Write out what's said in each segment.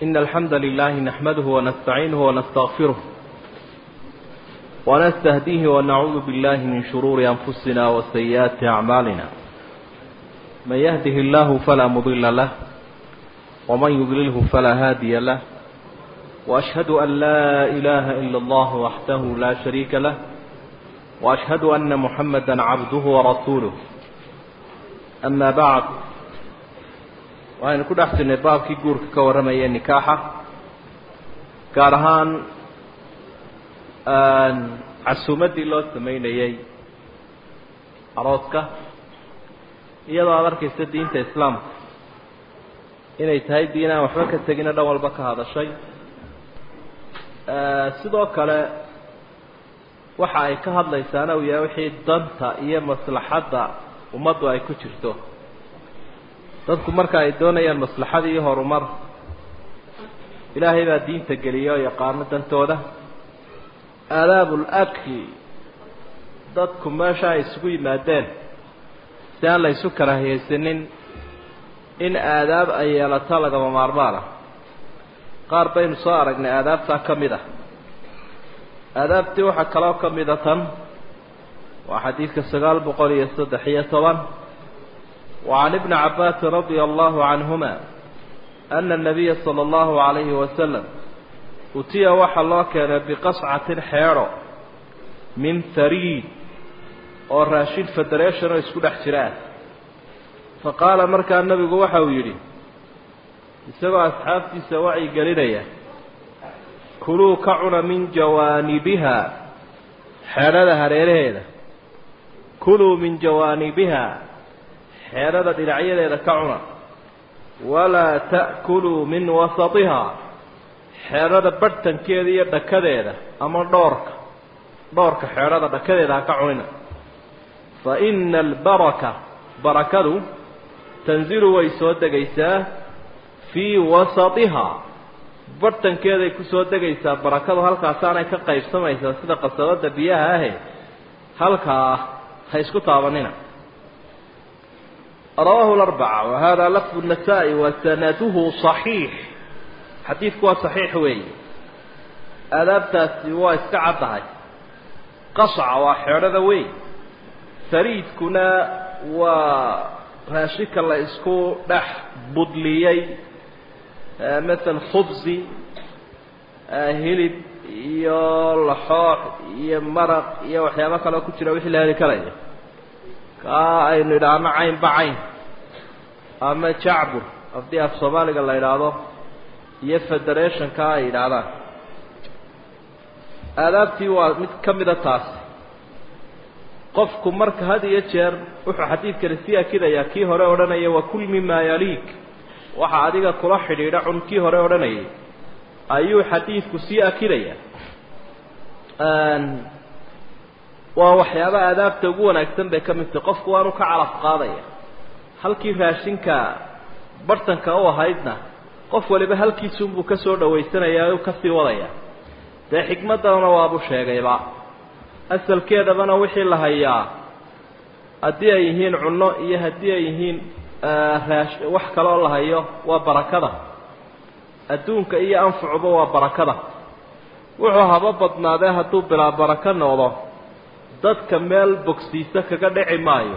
إن الحمد لله نحمده ونستعينه ونستغفره ونستهديه ونعوذ بالله من شرور أنفسنا وسيئات أعمالنا من يهده الله فلا مضل له ومن يضلله فلا هادي له وأشهد أن لا إله إلا الله وحده لا شريك له وأشهد أن محمدا عبده ورسوله أما بعد waxaynu ku dhex jirnay baabkii guurka ka warramaya nikaaxa gaar ahaan casuumaddii loo samaynayey arooska iyadoo aada arkaysa diinta islaamka inay tahay diin aan waxba ka tegina dhan walba ka hadashay sidoo kale waxa ay ka hadlaysaana uu yahay wixii danta iyo maslaxadda ummaddu ay ku jirto dadku marka ay doonayaan maslaxad iyo horumar ilaahay baa diinta geliya oo yaqaano dantooda aadaabul akli dadku meesha ay isugu yimaadeen si aan la ysu karaahiyaysanin in aadaab ay yeelato lagama maarmaan ah qaar baynu soo aragnay aadaabtaa ka mid ah aadaabtii waxaa kaloo ka mida tan waa xadiidka sagaal boqol iyo saddex iyo toban وعن ابن عباس رضي الله عنهما أن النبي صلى الله عليه وسلم أتي وحا الله كان بقصعة حيرة من ثريد oo raashin federation oo isku dhex jiraan faqaala markaa nabigu waxa uu yidhi isagoo asxaabtiisa wacyi gelinaya kuluu ka cuna min jawaanibiha xeedhada hareeraheeda kuluu min jawaanibiha xeedhada dhinacyadeeda ka cuna walaa ta'kuluu min wasatihaa xeedhada badhtankeeda iyo dhakadeeda ama dhoorka dhoorka xeedhada dhakadeeda ha ka cunina fa ina albaraka barakadu tanzilu way soo degaysaa fii wasatihaa badhtankeeday ku soo degaysaa barakadu halkaasaanay ka qaybsamaysaa sida qasabadda biyaha ahe halkaa ha isku taabanina rawaahu larbaca wa hada lafdu nasaa-i wa sanaduhu صaxiix xadiidku waa saxiix weeye aadaabtaasi waa iska caddahay qasca waa xeedhada weyn fariidkuna waa raashinka la isku dhex budliyey maala khubsi hilib iyo laxoox iyo maraq iyo waxyaabo kaleo ku jira wixii la heli karaya kaa aynu idhaahno caynba cayn ama jacbur haddii af soomaaliga la idhaahdo iyo federationka ay yidhaahdaan aadaabtii waa mid ka mida taas qofku marka had iyo jeer wuxuu xadiidkani sii akidayaa kii hore odhanaya wakul mimaa yaliik waxa adiga kula xidhiidha cun kii hore odhanayay ayuu xadiidku sii akidayaa waa waxyaaba aadaabta ugu wanaagsan bay ka mid tahay qofku waanu ka calaf qaadaya halkii raashinka bartanka u ahaydna qof waliba halkiisunbuu ka soo dhawaysanayaa o kasii wadaya dee xikmaddana waabu sheegayba asalkeedabana wixii la hayaa haddii ay yihiin cunno iyo haddii ay yihiin raash wax kaloo la hayo waa barakada adduunka iyo anfacuba waa barakada wuxuu haba badnaadee hadduu bilaa barako noqdo dadka meel bogsiisa kaga dhici maayo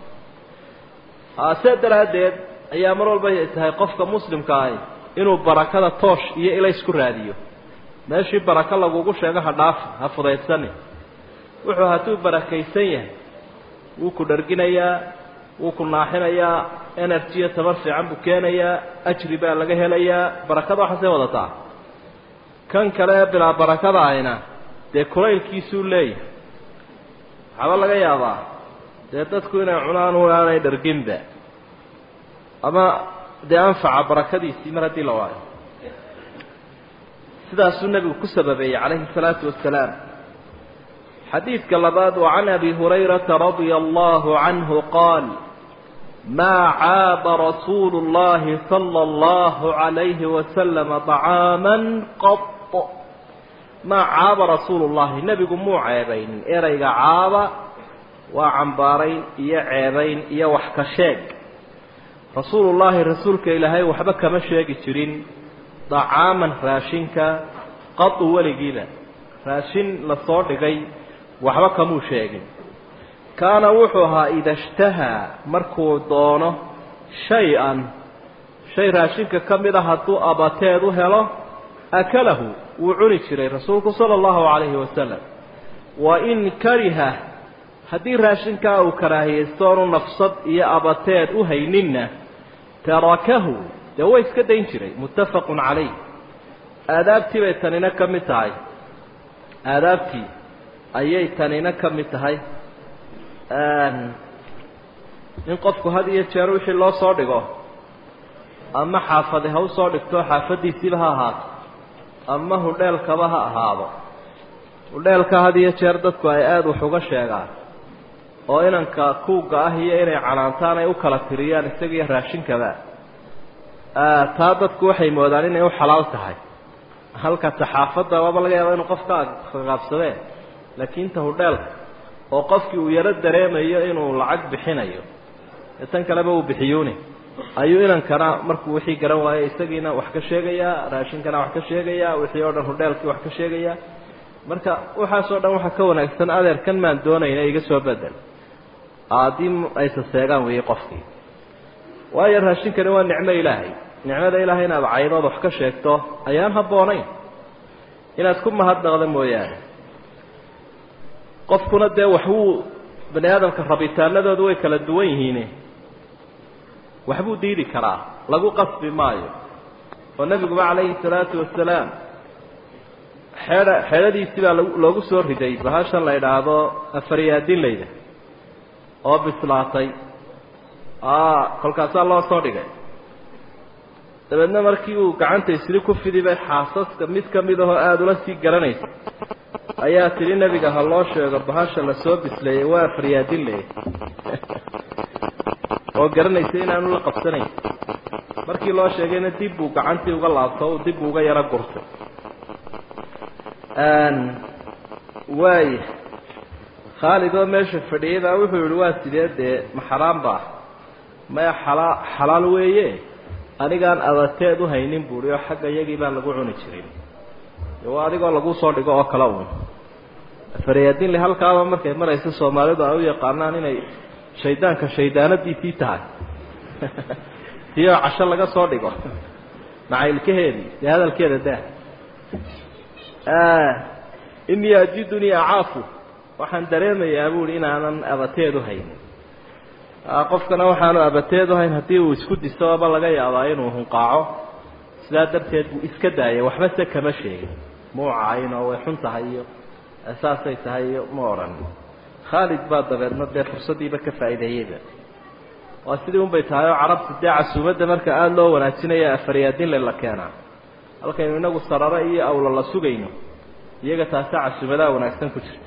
see daraaddeed ayaa mar walba tahay qofka muslimka ahi inuu barakada toosh iyo ilays ku raadiyo meeshii barako lagugu sheego ha dhaafi ha fudaydsanin wuxuu hadduu barakaysan yahay wuu ku dharginayaa wuu ku naaxinayaa energy iyo tabar fiican buu keenayaa ajri baa laga helayaa barakada waxaasay wadataa kan kale ee bilaa barakada ahina dee kulaylkiisuu leeyahay waxaaba laga yaabaa dee dadku inay cunaan u aanay dharginba ama dee anfaca barakadiisii mar haddii la waayo sidaasuu nebigu ku sababeeyey calayhi الsalaatu wasalaam xadiidka labaad wa can abi hurayrata radia allahu canhu qaal maa caaba rasuulu اllahi salى اllahu عalayhi wasalama طacaama qط maa caaba rasuulu llahi nebigu muu ceebaynin erayga caaba waa cambaarayn iyo ceebayn iyo wax ka sheeg rasuulullaahi rasuulka ilaahay waxba kama sheegi jirin dacaaman raashinka qadu weligiiba raashin lasoo dhigay waxba kamuu sheegin kaana wuxuu ahaa ida ishtahaa markuu doono shay-an shay raashinka ka mid a hadduu abateed u helo akalahu wuu cuni jiray rasuulku sala allahu calayhi wasalam wa in kariha haddii raashinkaa uu karaahiyaysto oonu nafsad iyo abateed u hayninna tarakahu dee way iska dayn jiray muttafaqun calayh aadaabtii bay tanina ka mid tahay aadaabtii ayay tanina ka mid tahay in qofku had iyo jeer wixii loo soo dhigo ama xaafadi ha usoo dhigto xaafadiisiiba ha ahaato ama hudheelkaba ha ahaado hudheelka had iyo jeer dadku ay aada wax uga sheegaan oo inanka kuuga ah iyo inay canaantaan ay u kala tiriyaan isagiiyo raashinkaba taa dadku waxay moodaan inay u xalaal tahay halka saxaafadda waaba laga yaaba inuu qof ka qaqaabsadeen laakiin ta hudheelka oo qofkii uu yaro dareemayo inuu lacag bixinayo ee tan kaleba uu bixiyuuni ayuu inankana markuu wixii garan waayo isagiina wax ka sheegayaa raashinkana wax ka sheegayaa wixii oo dhan hudheelkii wax ka sheegayaa marka waxaasoo dhan waxaa ka wanaagsan adeerkan maan doonayna iga soo bedel haddii aysa seegaan weeye qofkii waayo raashinkani waa nicmo ilaahay nicmada ilaahay inaad caydood wax ka sheegto ayaan habboonayn inaad ku mahadnaqda mooyaane qofkuna dee waxbuu bani aadamka rabitaanadoodu way kala duwan yihiine waxbuu diidi karaa lagu qasbi maayo oo nebiguba calayhi salaatu wasalaam xeedha xeedhadiisii baa loogu soo riday bahashan la idhaahdo afaryaadinlayda oo bislaatay kolkaasaa loo soo dhigay dabeedna markii uu gacanta isli ku fidi bay xaasaska mid ka mid ahoo aada ula sii garanaysa ayaa tidhi nebiga ha loo sheego bahasha lasoo bisleeyey waa faryaadinley oo garanaysa inaanu la qabsanayn markii loo sheegayna dib buu gacantii uga laabto o dib buu uga yaro gurtay waaya khaalid oo meesha fadhiyay baa wuxuu yihi waa sidee dee ma xaraam baa maya xalaa xalaal weeye anigaan abateed u haynin buuhi oo xagga iyagii baan lagu cuni jirin waa adigoo lagu soo dhigo oo kale uun faryaadinle halkaaba markay maraysa soomaalidu ay u yaqaanaan inay shaydaanka shaydaanadiisii tahay tiyoo casho laga soo dhigo macaylkaheedii dee hadalkeeda daa inii ajidunii acaafu waxaan dareemayaa buuhi inaanan abateed u haynin qofkana waxaanu abateed u hayn haddii uu isku disoba laga yaabaa inuu hunqaaco sidaa darteed buu iska daayay waxba se kama sheegin muu cayn oo way xun tahay iyo saasay tahay iyo ma odhan khaalid baa dabeedna dee fursaddiiba ka faa'iideeyeyba waa sidii unbay tahay oo carabta dee casuumadda marka aada loo wanaajinaya afaryaadinle la keenaa halkaynu inagu sarare iyo awla la sugayno iyaga taasa casuumadaha wanaagsan ku jirta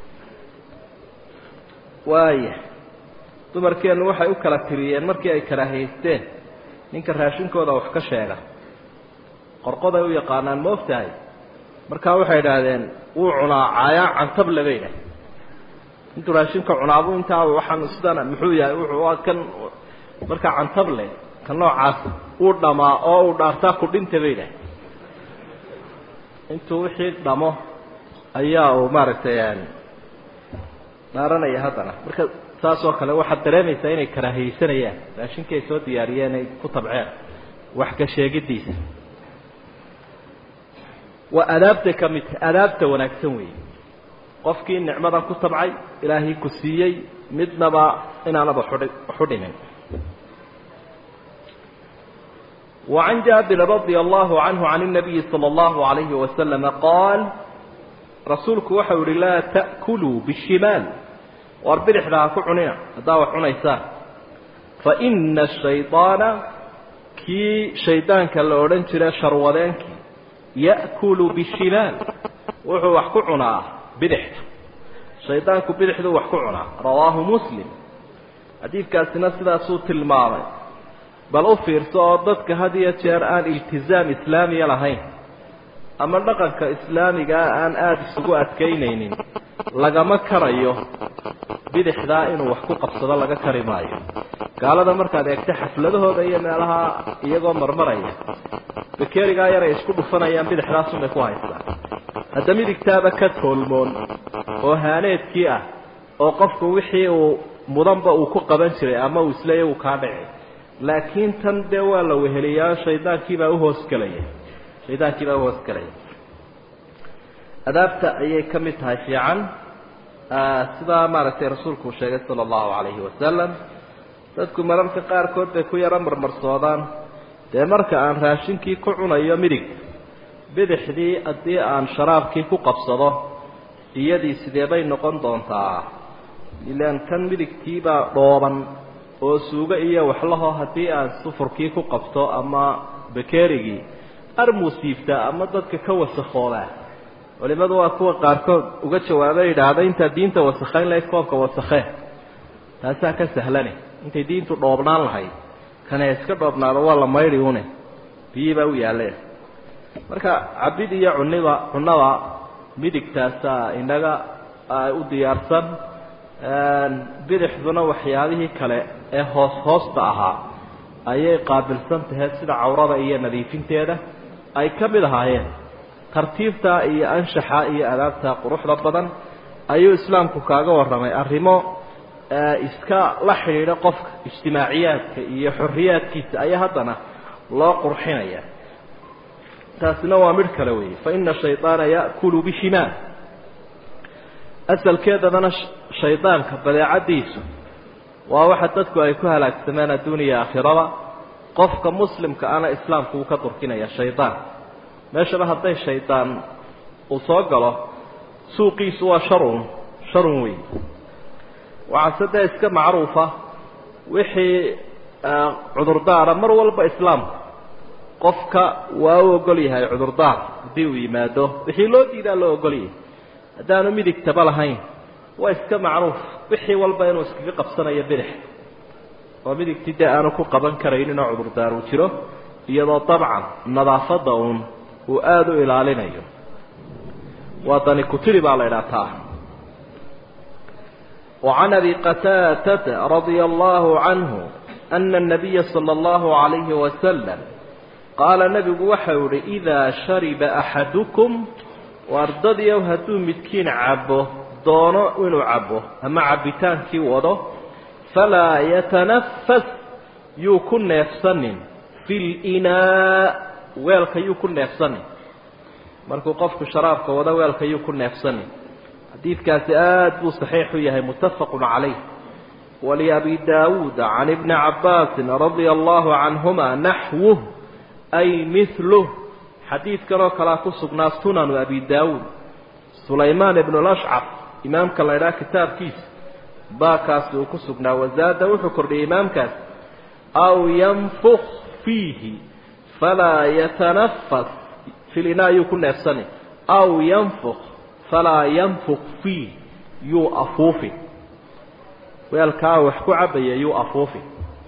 waaya dumarkeennu waxay u kala tiriyeen markii ay karaahaysteen ninka raashinkooda wax ka sheega qorqoday u yaqaanaan ma og tahay markaa waxay idhaahdeen wuu cunaa caayaa cantable bay idhahdeen intuu raashinka cunaabu intaa waxaan sidana muxuu yahay wuxuu kan markaa cantable ka noocaas uu dhamaa oo uu dhaartaa ku dhinta bay idhahdeen intuu wixii dhamo ayaa uu maaragtay dhaaranaya haddana marka saas oo kale waxaad dareemaysaa inay karaahiyeysanayaan raashinkii ay soo diyaariyeen ay ku tabceen wax ka sheegidiisa waa adaabtay ka mid tahay adaabta wanaagsan weeye qofkii nicmadan ku tabcay ilaahay ku siiyey midnaba inaanaba xudhi waxu dhimin وعن جابر رضي الله عنه عن النبي صلى الله عليه وسلم قال رسولك وحول لا تأكلوا بالشمال واربرح لها كعنيا هذا حنيسان فإن الشيطان كي شيطان كالأورن ترى شروالينك يأكل بالشمال وحو وحكعنا بدحت شيطانك بدحت وحكعنا رواه مسلم حديث كاسنا سلا صوت الماضي bal u fiirso oo dadka had iyo jeer aan iltizaam islaamiya lahayn ama dhaqanka islaamigaa aan aada isugu adkaynaynin lagama karayo bidixdaa inuu wax ku qabsado laga kari maayo gaalada markaad eegta xafladahooda iyo meelaha iyagoo marmaraya bakerigaa yar ay isku dhufanayaan bidixdaasunbay ku haystaan hadda midigtaaba ka toolmoon oo haaneedkii ah oo qofku wixii uu mudanba uu ku qaban jiray ama uu isleeya uu kaa dhici laakiin tan dee waa la weheliyaa shaydaankiibaa uhoosgelaya shaydaankiibaa uhoosgelaya adaabta ayay ka mid tahay fiican sidaa maaragtay rasuulku uu sheegay sala allahu calayhi wasalam dadku mararka qaarkood bay ku yaro marmarsoodaan dee marka aan raashinkii ku cunayo midig bidixdii haddii aan sharaabkii ku qabsado iyadii sidee bay noqon doontaa ilaan kan midigtiibaa dhooban oo suugo iyo waxlaho haddii aan sufurkii ku qabto ama bakerigii armuu siiftaa ama dadka ka wasakoobaa culimadu waa kuwa qaarkood uga jawaaba yidhaahda intaa diinta wasakhayn lahayd koobka wasakhee taasaa ka sahlane intay diintu dhoobnaan lahayd kane iska dhoobnaado waa la maydhi une biyii baa u yaalleen marka cabid iyo cuniba cunada midigtaasaa inaga u diyaarsan bidixduna waxyaabihii kale ee hoos hoosta ahaa ayay qaabilsan tahay sida cawrada iyo nadiifinteeda ay ka mid ahaayeen tartiibta iyo anshaxa iyo adaabta quruxda badan ayuu islaamku kaaga warramay arrimo iska la xidhiidha qofka ijtimaaciyaadka iyo xorriyaadkiisa ayaa haddana loo qurxinaya taasina waa midh kale weeye fa ina shayطaana ya'kulu bishimaal asalkeedadana shaydaanka badeecadiisu waa waxa dadku ay ku halaagsameen adduuniya aakhirada qofka muslimka ana islaamku uu ka durkinaya shaydaan meeshaba hadday shaydaan uu soo galo suuqiisu waa sharun sharun wey waxaase dee iska macruufa wixii cudurdaara mar walba islaamku qofka waa u ogol yahay cudurdaar haddii uu yimaado wixii loo diidaa loo ogol yahay haddaanu midigtaba lahayn waa iska macruuf wixii walba inuu iskaga qabsanayo bidix oo midigtii dee aanu ku qaban karaynin oo cudurdaar uu jiro iyadoo dabcan nadaafadda uun uu aada u ilaalinayo waa dani kutiri baa la idhaha taa وعن أبي قتادة رضي الله عنه أن النبي صلى الله عليه وسلم قال نبي وحور إذا شرب أحدكم وأرددي هدو متكين عبه doono inuu cabo ama cabitaankii wado falaa yatanafas yuu ku neefsanin fi linaa weelka yuu ku neefsanin markuu qofku sharaabka wado weelka yuu ku neefsanin xadiidkaasi aada buu saxiix u yahay muttafaqun calayh waliabi daawuuda can ibni cabbaasin radia allahu canhuma naxwuh ay miluh xadiidkan oo kalea ku sugnaa sunanu abi daawuud sulaymaan ibnu lashcab imaamka la ydhaha kitaabkiisa baakaasi uu ku sugnaa wazaada wuxuu kordhiyey imaamkaas aw yanfuk fiihi falaa yatanafas filina yuu ku neefsani aw yanfuk falaa yanfuk fiih yuu afuufi weelkaa wax ku cabaya yuu afuufi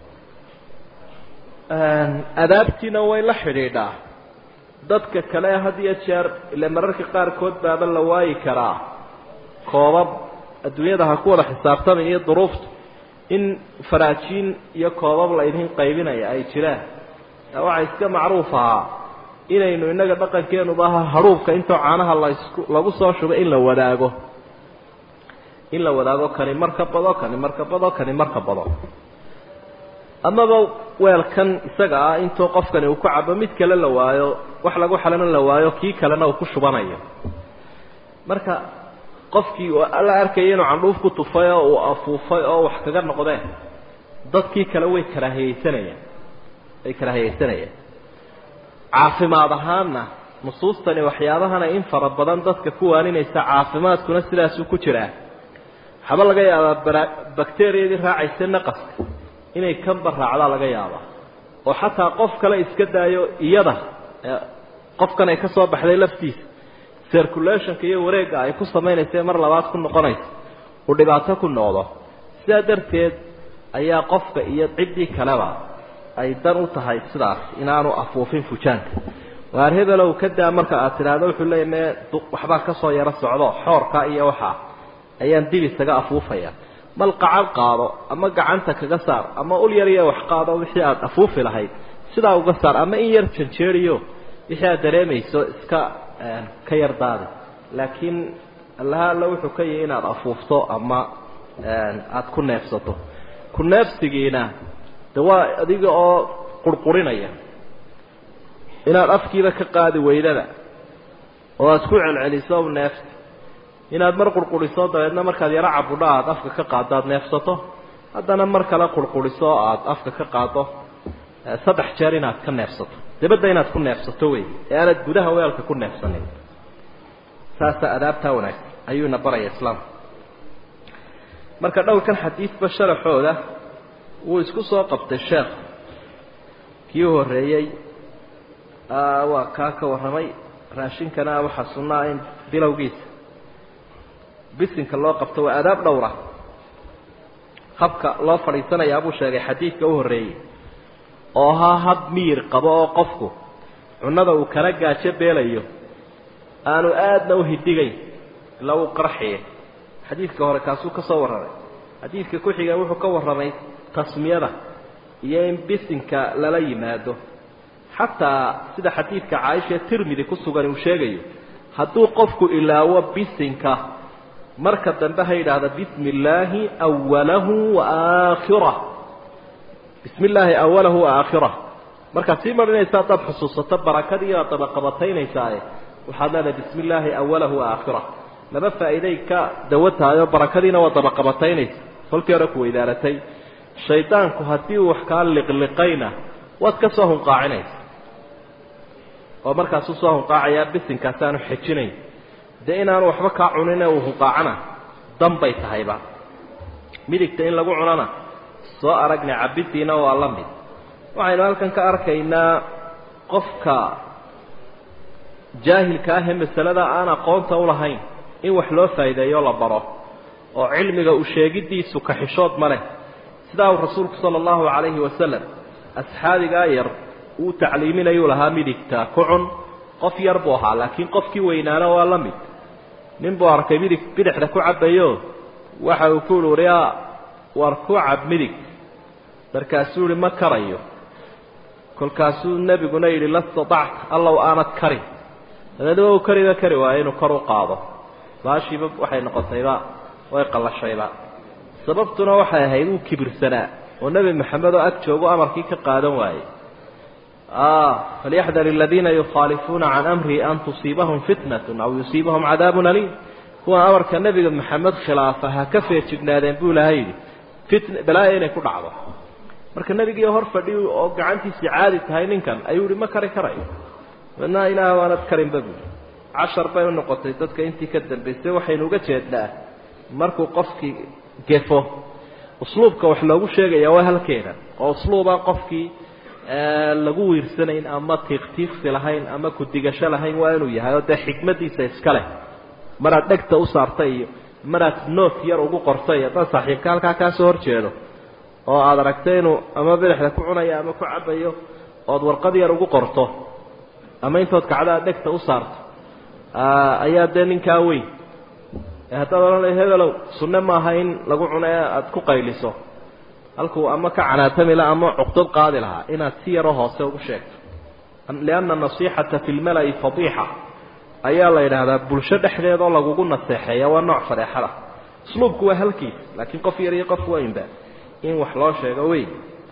adaabtiina way la xidhiidhaa dadka kale had iyo jeer ile mararka qaarkood baaba la waayi karaa koobab adduunyada ha ku wada xisaabtamay iyo duruuftu in faraajiin iyo koobab la idin qaybinaya ay jiraan waxaa iska macruuf ahaa inaynu innaga dhaqankeenuba aha hadhuubka intoo caanaha lasku lagu soo shubay in la wadaago in la wadaago kani marka bado kani marka bado kani marka bado amaba weelkan isaga ah intoo qofkani uu ku cabo mid kale la waayo wax lagu xalana la waayo kii kalena uu ku shubanayo marka qofkii la arkaya inuu candhuuf ku tufay oo uu afuufay oo wax kaga noqdeen dadkii kale way karaahiyeysanayaan way karaahiyeysanayaan caafimaad ahaanna nusuustani waxyaabahana in fara badan dadka ku waaninaysa caafimaadkuna sidaasuu ku jiraa waxaba laga yaabaa bakteriyadii raacaysa naqaska inay kanba raacdaa laga yaabaa oo xataa qof kale iska daayo iyada qofkan ay ka soo baxday laftiisa circulationka iyo wareegga ay ku samaynaysa mar labaad ku noqonaysa uu dhibaato ku noqdo sidaa darteed ayaa qofka iyo ciddii kaleba ay dan u tahay sidaas inaanu afuufin fujaanka waar hebelow ka daa marka aad tidhaahdo wuxuu leeya mee waxbaa ka soo yaro socdo xoorka iyo waxaa ayaan dib isaga afuufaya mal qacan qaado ama gacanta kaga saar ama ul yar iyo wax qaado wixii aada afuufi lahayd sidaa uga saar ama in yar janjeeriyo wixii aad dareemayso iska ka yar daadi laakiin allaha alla wuxuu ka yahay inaad afuufto ama aada ku neefsato ku neefsigiina de waa adiga oo qurqurinaya inaad afkiiba ka qaadi weydada oo aad ku celceliso neefta inaad mar qurquriso dabeedna markaad yaro cabudha aad afka ka qaaddo aad neefsato haddana mar kale qurquriso oo aada afka ka qaaddo saddex jeer inaad ka neefsato dabadda inaad ku neefsato wey ee aanad gudaha weelka ku neefsanin saasa adaabtaa wanaagsan ayuuna baraya islaamka marka dhowrkan xadiidba sharaxooda wuu isku soo qabtay sheekh kii u horreeyey waa kaa ka warramay raashinkana waxaa sunnaa in bilowgiisa bisinka loo qabto waa adaab dhowra habka loo fadhiisanayaa buu sheegay xadiidka u horreeyey oo ahaa hab miyir qabo oo qofku cunnada uu kala gaajo beelayo aanu aadna u hidigayn ilaa uu qarxiye xadiidka hore kaasuu ka soo warramay xadiidka ku xiga wuxuu ka warramay tasmiyada iyo in bisinka lala yimaado xataa sida xadiidka caaisha tirmidi ku sugan uu sheegayo hadduu qofku ilaawo bisinka marka dambe ha yidhaahda bismi illaahi awalahu wa aakhirah bismi illaahi awalahu wa aakhirah markaad sii marinaysa haddaad xusuusato barakadii aad dabaqabataynaysaa waxaad leedahay bismi illaahi awalahu wa aakhirah laba faa'iiday ka dawo tahay oo barakadiina waa dabaqabataynaysa kolkii hore ku weydaaratay shaydaanku haddii uu wax kaa liqliqayna waad ka soo hunqaacinaysa oo markaasuu soo hunqaacayaa bisinkaasi aanu xejinayn dee inaanu waxba kaa cunin uu hunqaacana dan bay tahayba midigta in lagu cunana soo aragnay cabiddiina waa la mid waxaynu halkan ka arkaynaa qofka jaahilka ah ee masalada aan aqoonta u lahayn in wax loo faa'iideeyo la baro oo cilmiga u sheegiddiisu kaxishood ma leh sidaa uu rasuulku sala allahu calayhi wasalam asxaabigaa yar uu tacliiminayuu lahaa midigta ku cun qof yar buu ahaa laakiin qofkii weynaana waa la mid nin buu arkay midig bidixda ku cabbayo waxa uu ku uhi yaa war ku cab midig markaasuu yihi ma karayo kolkaasuu nebiguna yidhi la statacta allow aanad karin dabeedna waa uu kariba kari waayo inuu kor u qaado baashiiba waxay noqotayba way qallashayba sababtuna waxay ahayd uu kibirsanaa oo nebi maxamed oo ag joogo amarkii ka qaadan waayey falyaxdar aladiina yukhaalifuuna can amrihi an tusiibahum fitnatun aw yusiibahum cadaabun aliim kuwa amarka nebiga maxamed khilaafa ha ka feejignaadeen buu ilahay yidhi fitn balaaya inay ku dhacdo marka nebigii hor fadhi oo gacantiisii caadi tahay ninkan ayuu yihi ma kari karayo madna ilaah waanad karinba buui cashar bay u noqotay dadka intii ka dambaysay waxaynu uga jeednaa markuu qofkii gefo usluubka wax loogu sheegaya waa halkeeda oo usluubaan qofkii lagu wiirsanayn ama tiiqtiiqsi lahayn ama ku-digasho lahayn waa inuu yahay oo dee xikmadiisa iska leh maraad dhegta u saartay iyo maraad noot yar ugu qortay haddaan saaxiibka halkaa kaa soo horjeedo oo aada aragtay inuu ama bidixda ku cunayo ama ku cabayo ood warqad yar ugu qorto ama intood kacdaa dhegta u saarto ayaa dee ninkaa weyn haddaad odhanay hebelow sunne maaha in lagu cuno ee aada ku qayliso halkuu ama ka canaatami laha ama cuqdad qaadi lahaa inaad si yaroo hoose ugu sheegto lianna nasixata fi lmala'i fadiixa ayaa la yidhaahdaa bulsho dhexdeedoo lagugu naseexeeya waa nooc fadeexada usluubku waa halkiis laakiin qof yar iyo qof weynba in wax loo sheego wey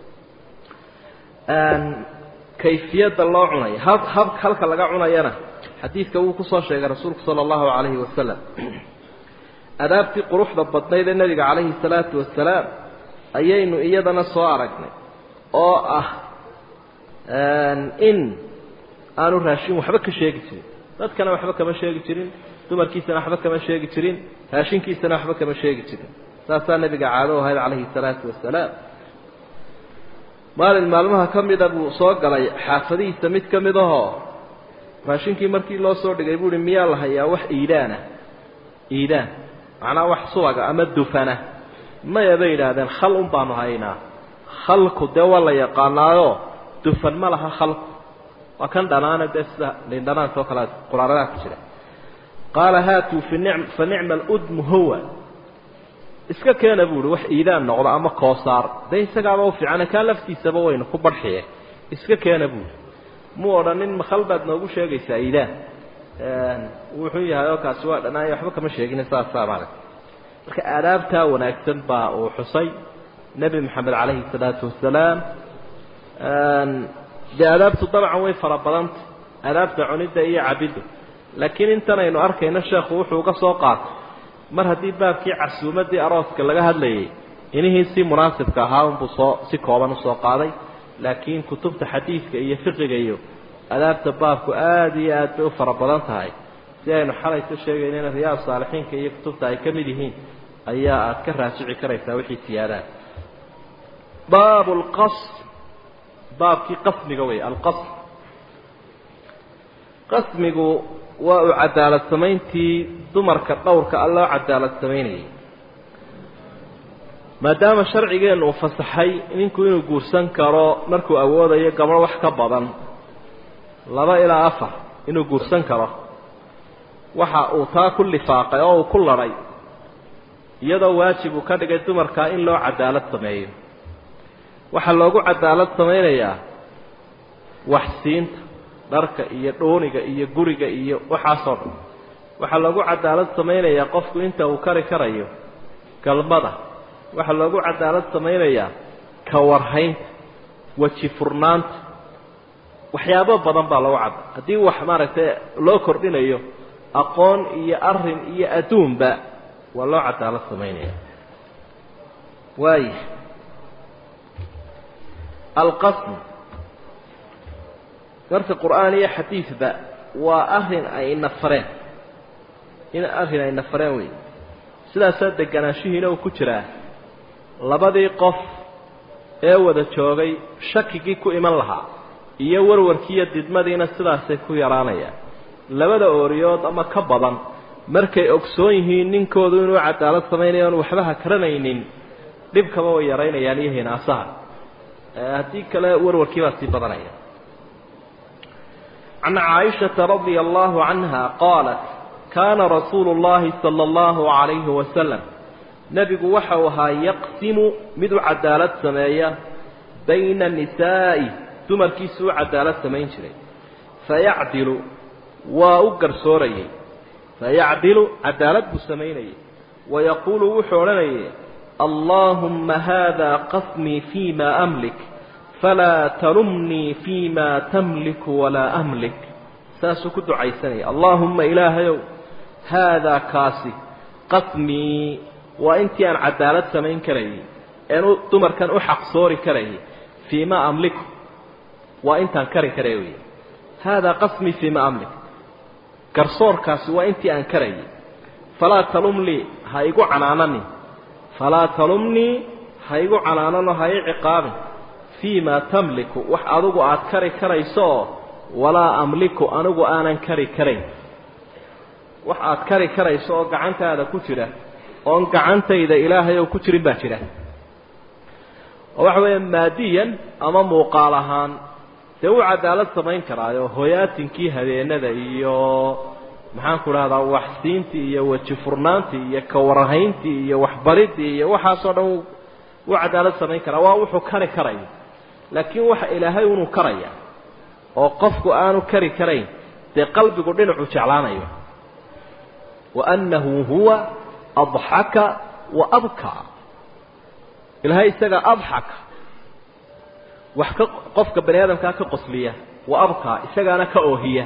kayfiyadda loo cunayo hab hab halka laga cunayana xadiidka wuu kusoo sheegay rasuulku sala allahu calayhi wasalam adaabtii quruxda badnayd ee nebiga calayhi salaatu wasalaam ayaynu iyadana soo aragnay oo ah in aanu raashin waxba ka sheegi jirin dadkana waxba kama sheegi jirin dumarkiisana waxba kama sheegi jirin raashinkiisana waxba kama sheegi jirin saasaa nebiga caado ahayd calayhi salaatu wasalaam maalin maalmaha ka mida buu soo galay xaafadihiisa mid ka mid ahoo raashinkii markii loo soo dhigay buu uhi miyaa la hayaa wax iidaana iidaan macnaa wax subaga ama dufana maya bay yidhaahdeen khal un baanu haynaa khalku dee waa la yaqaanaayo dufan ma laha khalku waa kan dhanaana dee sida lindhanaanka oo kale quraaradaadka jira qaala haatuu fi nicm fa nicma aludmu huwa iska keena buuhi wax iidaan noqdo ama koosaar dee isagaaba u fiicane kaa laftiisaba waynu ku barxiye iska keena buuhi muu odhanin makal baad noogu sheegaysaa iidaan wuxuu yahay oo kaasi waa dhanaayo waxba kama sheegin saasaa maaragta marka aadaabtaa wanaagsan baa uu xusay nebi maxamed calayhi salaatu wasalaam dee aadaabtu dabcan way fara badanta aadaabta cunidda iyo cabidda laakiin intan aynu arkayno sheekhu wuxuu uga soo qaatay mar haddii baabkii casuumaddii arooska laga hadlayay inihii si munaasibka ahaa unbuu soo si kooban usoo qaaday laakiin kutubta xadiidka iyo fiqiga iyo adaabta baabku aada iyo aad bay u fara badan tahay si aynu xalay ka sheegaynana riyaad saalixiinka iyo kutubta ay ka mid yihiin ayaa aad ka raajici karaysaa wixii siyaadaan baabu lqasr baabkii qasmiga wey alqasr qasmigu waa uu cadaalad samayntii dumarka dhowrka a loo cadaalad samaynayay maadaama sharcigeennu uu fasaxay ninku inuu guursan karo markuu awoodayo gabadh wax ka badan laba ilaa afar inuu guursan karo waxa uu taa ku lifaaqay oo uu ku ladhay iyadoo waajib uu ka dhigay dumarkaa in loo cadaalad sameeyo waxaa loogu cadaalad samaynayaa waxsiinta dharka iyo dhooniga iyo guriga iyo waxaasoo dhan waxaa loogu cadaalad samaynayaa qofku inta uu kari karayo galmada waxaa loogu cadaalad samaynayaa kawarhaynta weji furnaanta waxyaabo badan baa loogu cad haddii wax maaragtay loo kordhinayo aqoon iyo arin iyo adduunba waa loo cadaalad samaynaya waaya alqasm marka qur'aan iyo xadiidba waa arin ay nafareen in arrin ay nafareen wey sidaasaa deganaanshihiina uu ku jiraa labadii qof ee wada joogay shakigii ku iman lahaa iyo warwarkiiyo didmadiina sidaasay ku yaraanayaan labada ooriyood ama ka badan markay ogsoon yihiin ninkoodu inuu cadaalad samaynayo oon waxbaha karanaynin dhibkaba way yaraynayaan iyo hinaasaha haddii kale warwarkii baa sii badanaya can caaishata radia allahu canha qaalat kaana rasuulu llahi sala allahu calayhi wasalam nebigu waxau ahaa yaqsimu mid u cadaalad sameeya bayna nisaa'i dumarkiisu u cadaalad samayn jiray fayacdilu waa u garsoorayay fayacdilu cadaalad buu samaynayay wayaquulu wuxuu odhanayay allaahumma haada qasmii fii ma amlik falaa talumnii fii ma tamliku walaa amlik saasuu ku ducaysanaya allaahumma ilaahayow haadaa kaasi qasmii waa intii aan cadaalad samayn karayay een dumarkan u xaqsoori karayay fii ma amliku waa intaan kari karay wey haadaa qasmii fii ma amlik garsoorkaasi waa intii aan karayay falaa talumnii ha igu canaananin falaa talumnii ha igu canaanano ha ii ciqaabin fii ma tamliku wax adigu aad kari karayso oo walaa amliku anigu aanan kari karayn wax aad kari karayso oo gacantaada ku jira oon gacantayda ilaahay oo ku jirin baa jira oo waxa weeya maadiyan ama muuqaal ahaan dee wuu cadaalad samayn karaayo hoyaatinkii habeenada iyo maxaanku dhahdaa waxsiintii iyo weji furnaantii iyo kawarhayntii iyo waxbaridii iyo waxaasoo dhan wuu cadaalad samayn karaa waa wuxuu kari karayo laakiin waxa ilaahay unuu karaya oo qofku aanu kari karayn dee qalbigu dhinacu jeclaanayo wa annahu huwa adxaka wa abkaa ilaahay isagaa adxaka wax ka qofka bani aadamkaa ka qosliya wa abkaa isagaana ka oohiya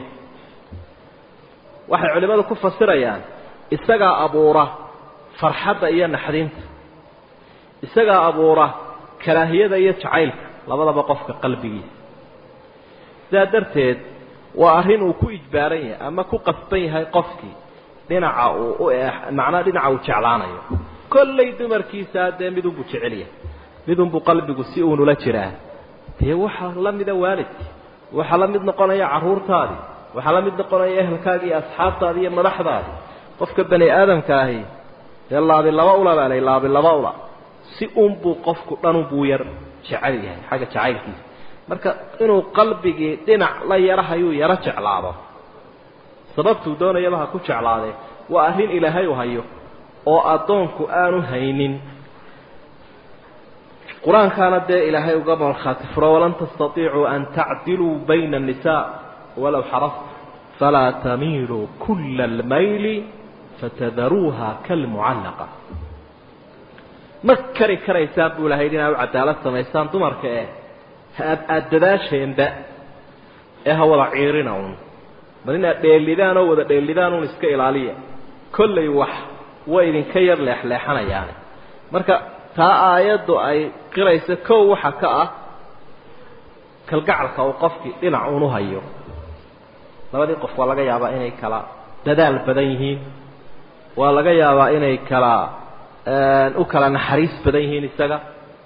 waxay culimmadu ku fasirayaan isagaa abuura farxadda iyo naxdinta isagaa abuura karaahiyada iyo jacaylka labadaba qofka qalbigiisa sidaa darteed waa arrin uu ku ijbaaran yahay ama ku qasban yahay qofkii dhinaca uu u macnaa dhinaca uu jeclaanayo kollay dumarkiisaa dee midunbuu jecel yahay midunbuu qalbigu si uunula jiraa dee waxaa la mida waalidkii waxaa la mid noqonaya carruurtaadii waxaa la mid noqonaya ehelkaagi iyo asxaabtaadi iyo madaxdaadi qofka bani aadamka ahi dee laabi laba ula baa lay laabi laba ula si unbuu qofku dhanunbuu yar jecel yahay xagga jacaylkiisa marka inuu qalbigii dhinac la yarahayuu yaro jeclaado sababtuu doonayaba ha ku jeclaadee waa arrin ilaahay u hayo oo addoonku aanu haynin qur-aankaana dee ilaahay uga markhaati furo walan tastatiicuu an tacdiluu bayna annisaa walow xarafta falaa tamiiluu kula almayli fatadaruuha kalmucallaqa ma kari karaysaan buu ilahay inaa u cadaalad samaysaan dumarka eh aada dadaasheenba ee ha wada ciirina un bal inaad dheelidaan oo wada dheelidaan un iska ilaaliya kollay wax way idinka yar leexleexanayaane marka taa aayaddu ay qiraysa kow waxa ka ah kalgacalka uu qofkii dhinac unu hayo labadii qof waa laga yaabaa inay kala dadaal badan yihiin waa laga yaabaa inay kala u kala naxariis badan yihiin isaga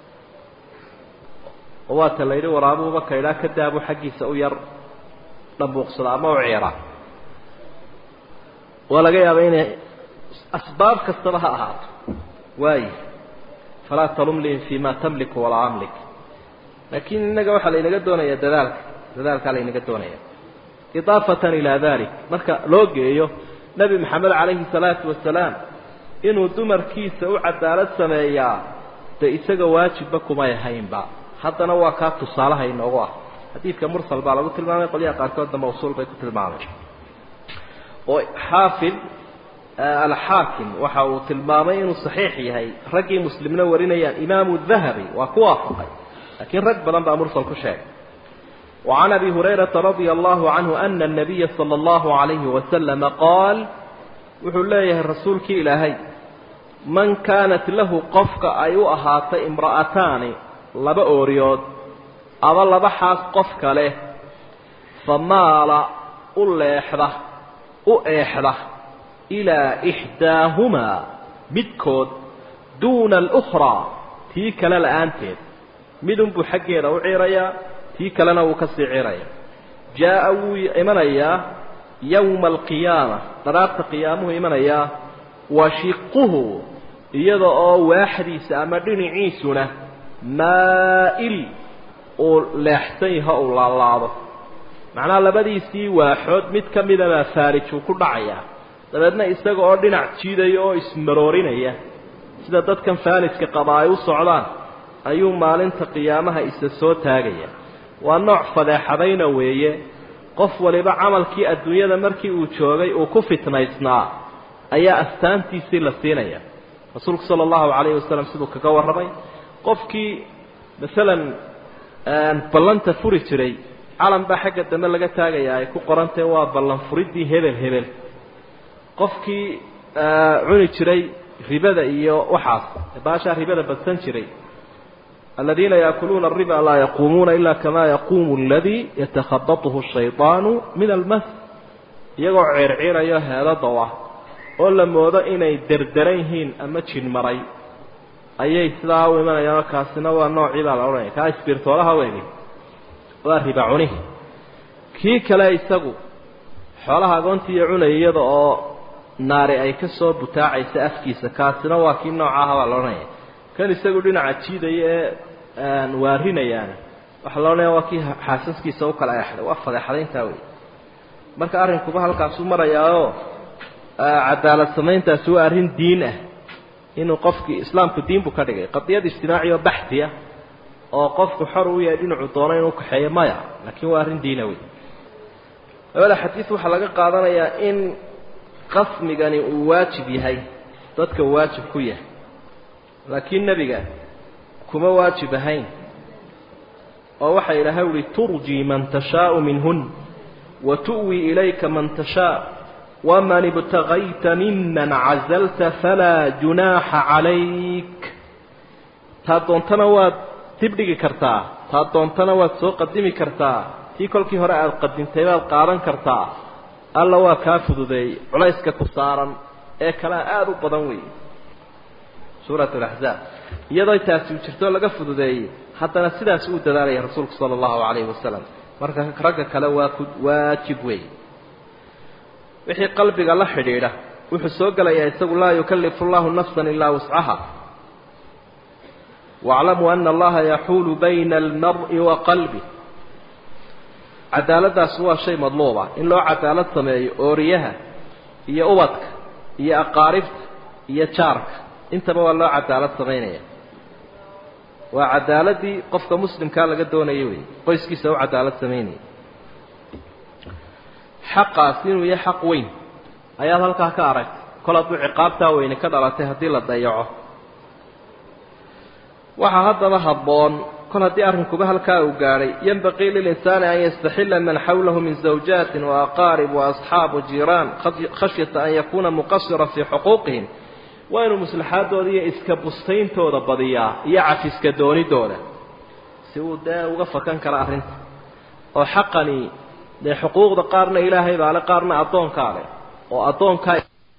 oo waata la yidhi waraabuuba kaydhaa ka daabu xaggiisa u yar dhambuuqsada ama u ciira waa laga yaabaa inay asbaab kastaba ha ahaato waayo falaa talumlihim fi ma tamliku walaa amlik laakiin innaga waxaa laynaga doonayaa dadaalka dadaalkaa laynaga doonaya idaafatan ilaa dalik marka loo geeyo nebi maxamed calayhi salaatu wasalaam inuu dumarkiisa u cadaalad sameeyaa dee isaga waajibba kumay ahaynba haddana waa kaa tusaalaha inoogu ah xadiidka mursal baa lagu tilmaamay qolyaha qaarkoodna mawsuul bay ku tilmaamay oo xaafid alxaakim waxa uu tilmaamay inuu saxiix yahay raggii muslimna warinayaan imaamu dahabi waa ku waafaqay laakiin rag badan baa mursal ku sheegay وعن أبي هريرة رضي الله عنه أن النبي صلى الله عليه وسلم قال wuxuu leeyahay rasuulkii ilaahay man kaanat lahu qofka ay u ahaatay imra'ataani laba ooriyood aba laba xaas qofka leh famaala u leexda u eexda ilaa ixdaahumaa midkood duuna alukhraa tii kale la-aanteed midunbuu xaggeeda u ciirayaa tii kalena wuu ka sii ciiraya jaa'a wuu imanayaa yowma alqiyaama dharaarta qiyaamuhu imanayaa washiquhu iyada oo waaxdiisa ama dhinaciisuna maa'il uu leexsan yaho uu laalaado macnaha labadiisii waaxood mid ka midabaa faarijuu ku dhacayaa dabeedna isaga oo dhinac jiidaya oo ismaroorinaya sida dadkan faaliska qaba ay u socdaan ayuu maalinta qiyaamaha isa soo taagaya waa nooc fadeexadayna weeye qof waliba camalkii adduunyada markii uu joogay uu ku fitnaysnaa ayaa astaantiisii la siinaya rasuulku sala allahu calayhi wasalam siduu kaga warramay qofkii masalan ballanta furi jiray calan baa xagga dambe laga taagaya ay ku qorantahe waa ballan furiddii hebel hebel qofkii cuni jiray ribada iyo waxaas baashaa ribada badsan jiray الذين يأكلون الربا لا يقومون إلا كما يقوم الذي يتخبطه الشيطان من المس iyagoo ceerciiraya heeladawa oo la moodo inay derderan yihiin ama jin maray ayay sidaa u imanayaan kaasina waa noocii baa la odhanaya kaa isbirtoolaha weegi waa riba cunihi kii kale isagu xoolaha agoontii iyo cunaya iyada oo naari ay ka soo butaacaysa afkiisa kaasina waa kii noocaha baa la odhanaya kan isagu dhinaca jiidaya ee waarinayaana waxaa la odhanaya waa kii xaasaskiisa u kala eexday waa fadeexadayntaa wey marka arrinkuba halkaasuu marayaao cadaalad samayntaasi waa arrin diin ah inuu qofkii islaamku diin buu ka dhigay qadiyad ijtimaaci oo baxti ah oo qofku xor u yahay dhinacuu doono inuu kaxeeyo maya laakiin waa arrin diina wey labada xadiis waxaa laga qaadanayaa in qasmigani uu waajib yahay dadka waajib ku yahay laakiin nebiga kuma waajib ahayn oo waxaa ilaahay uhi turjii man tashaau minhun wa tu'wii ilayka man tashaa waman ibtagayta miman cazalta falaa junaaxa calayk taa doontana waad dibdhigi kartaa taa doontana waad soo qadimi kartaa tii kolkii hore aada qadintay baad qaadan kartaa alla waa kaa fududeeyey culayska ku saaran ee kalea aada u badan weeye suurat alaxzaab iyadoo taasi u jirtoo laga fududeeyey haddana sidaas uu dadaalaya rasuulku sala allahu calayhi wasalam marka ragga kale waa ku waajib weeye wixii qalbiga la xidhiidha wuxuu soo gelayaa isagu laa yukallifu allahu nafsan ilaa wuscaha waaclamuu ana allaha yaxuulu bayna almar'i wa qalbi cadaaladdaas waa shay madluuba in loo cadaalad sameeyo ooriyaha iyo ubadka iyo aqaaribta iyo jaarka intaba waa loo cadaalad samaynaya waa cadaaladii qofka muslimkaa laga doonaya wey qoyskiisa u cadaalad samaynaya xaqaas inuu yahay xaq weyn ayaad halkaa ka aragtay kol hadduu ciqaabtaa weyne ka dhalatay haddii la dayaco waxaa haddaba habboon kol haddii arrinkuba halkaa uu gaadhay yanbaqii lilinsaani an yastaxila man xawlahu min zawjaatin waaqaarib waasxaab wajiiraan khashyata an yakuuna muqasira fii xuquuqihim waa inuu maslaxaadooda iyo iska bustayntooda badiyaa iyo cafiska doonidooda si uu dee uga fakan kara arrinta oo xaqani dee xuquuqda qaarna ilaahay baa le qaarna addoonkaa leh oo addoonkaa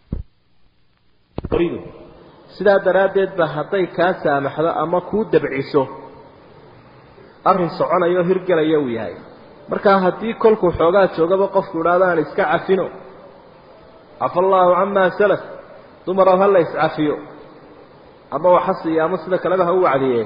sidaa daraaddeed ba hadday kaa saamaxdo ama kuu dabciso arrin soconayo o hirgelaya uu yahay markaa haddii kolkuu xoogaa joogaba qofku idhaahdo aan iska cafino cafa allaahu camaa salaf dumarow ha la iscafiyo ama waxasiiyo ama sida kaleba ha u wacdiye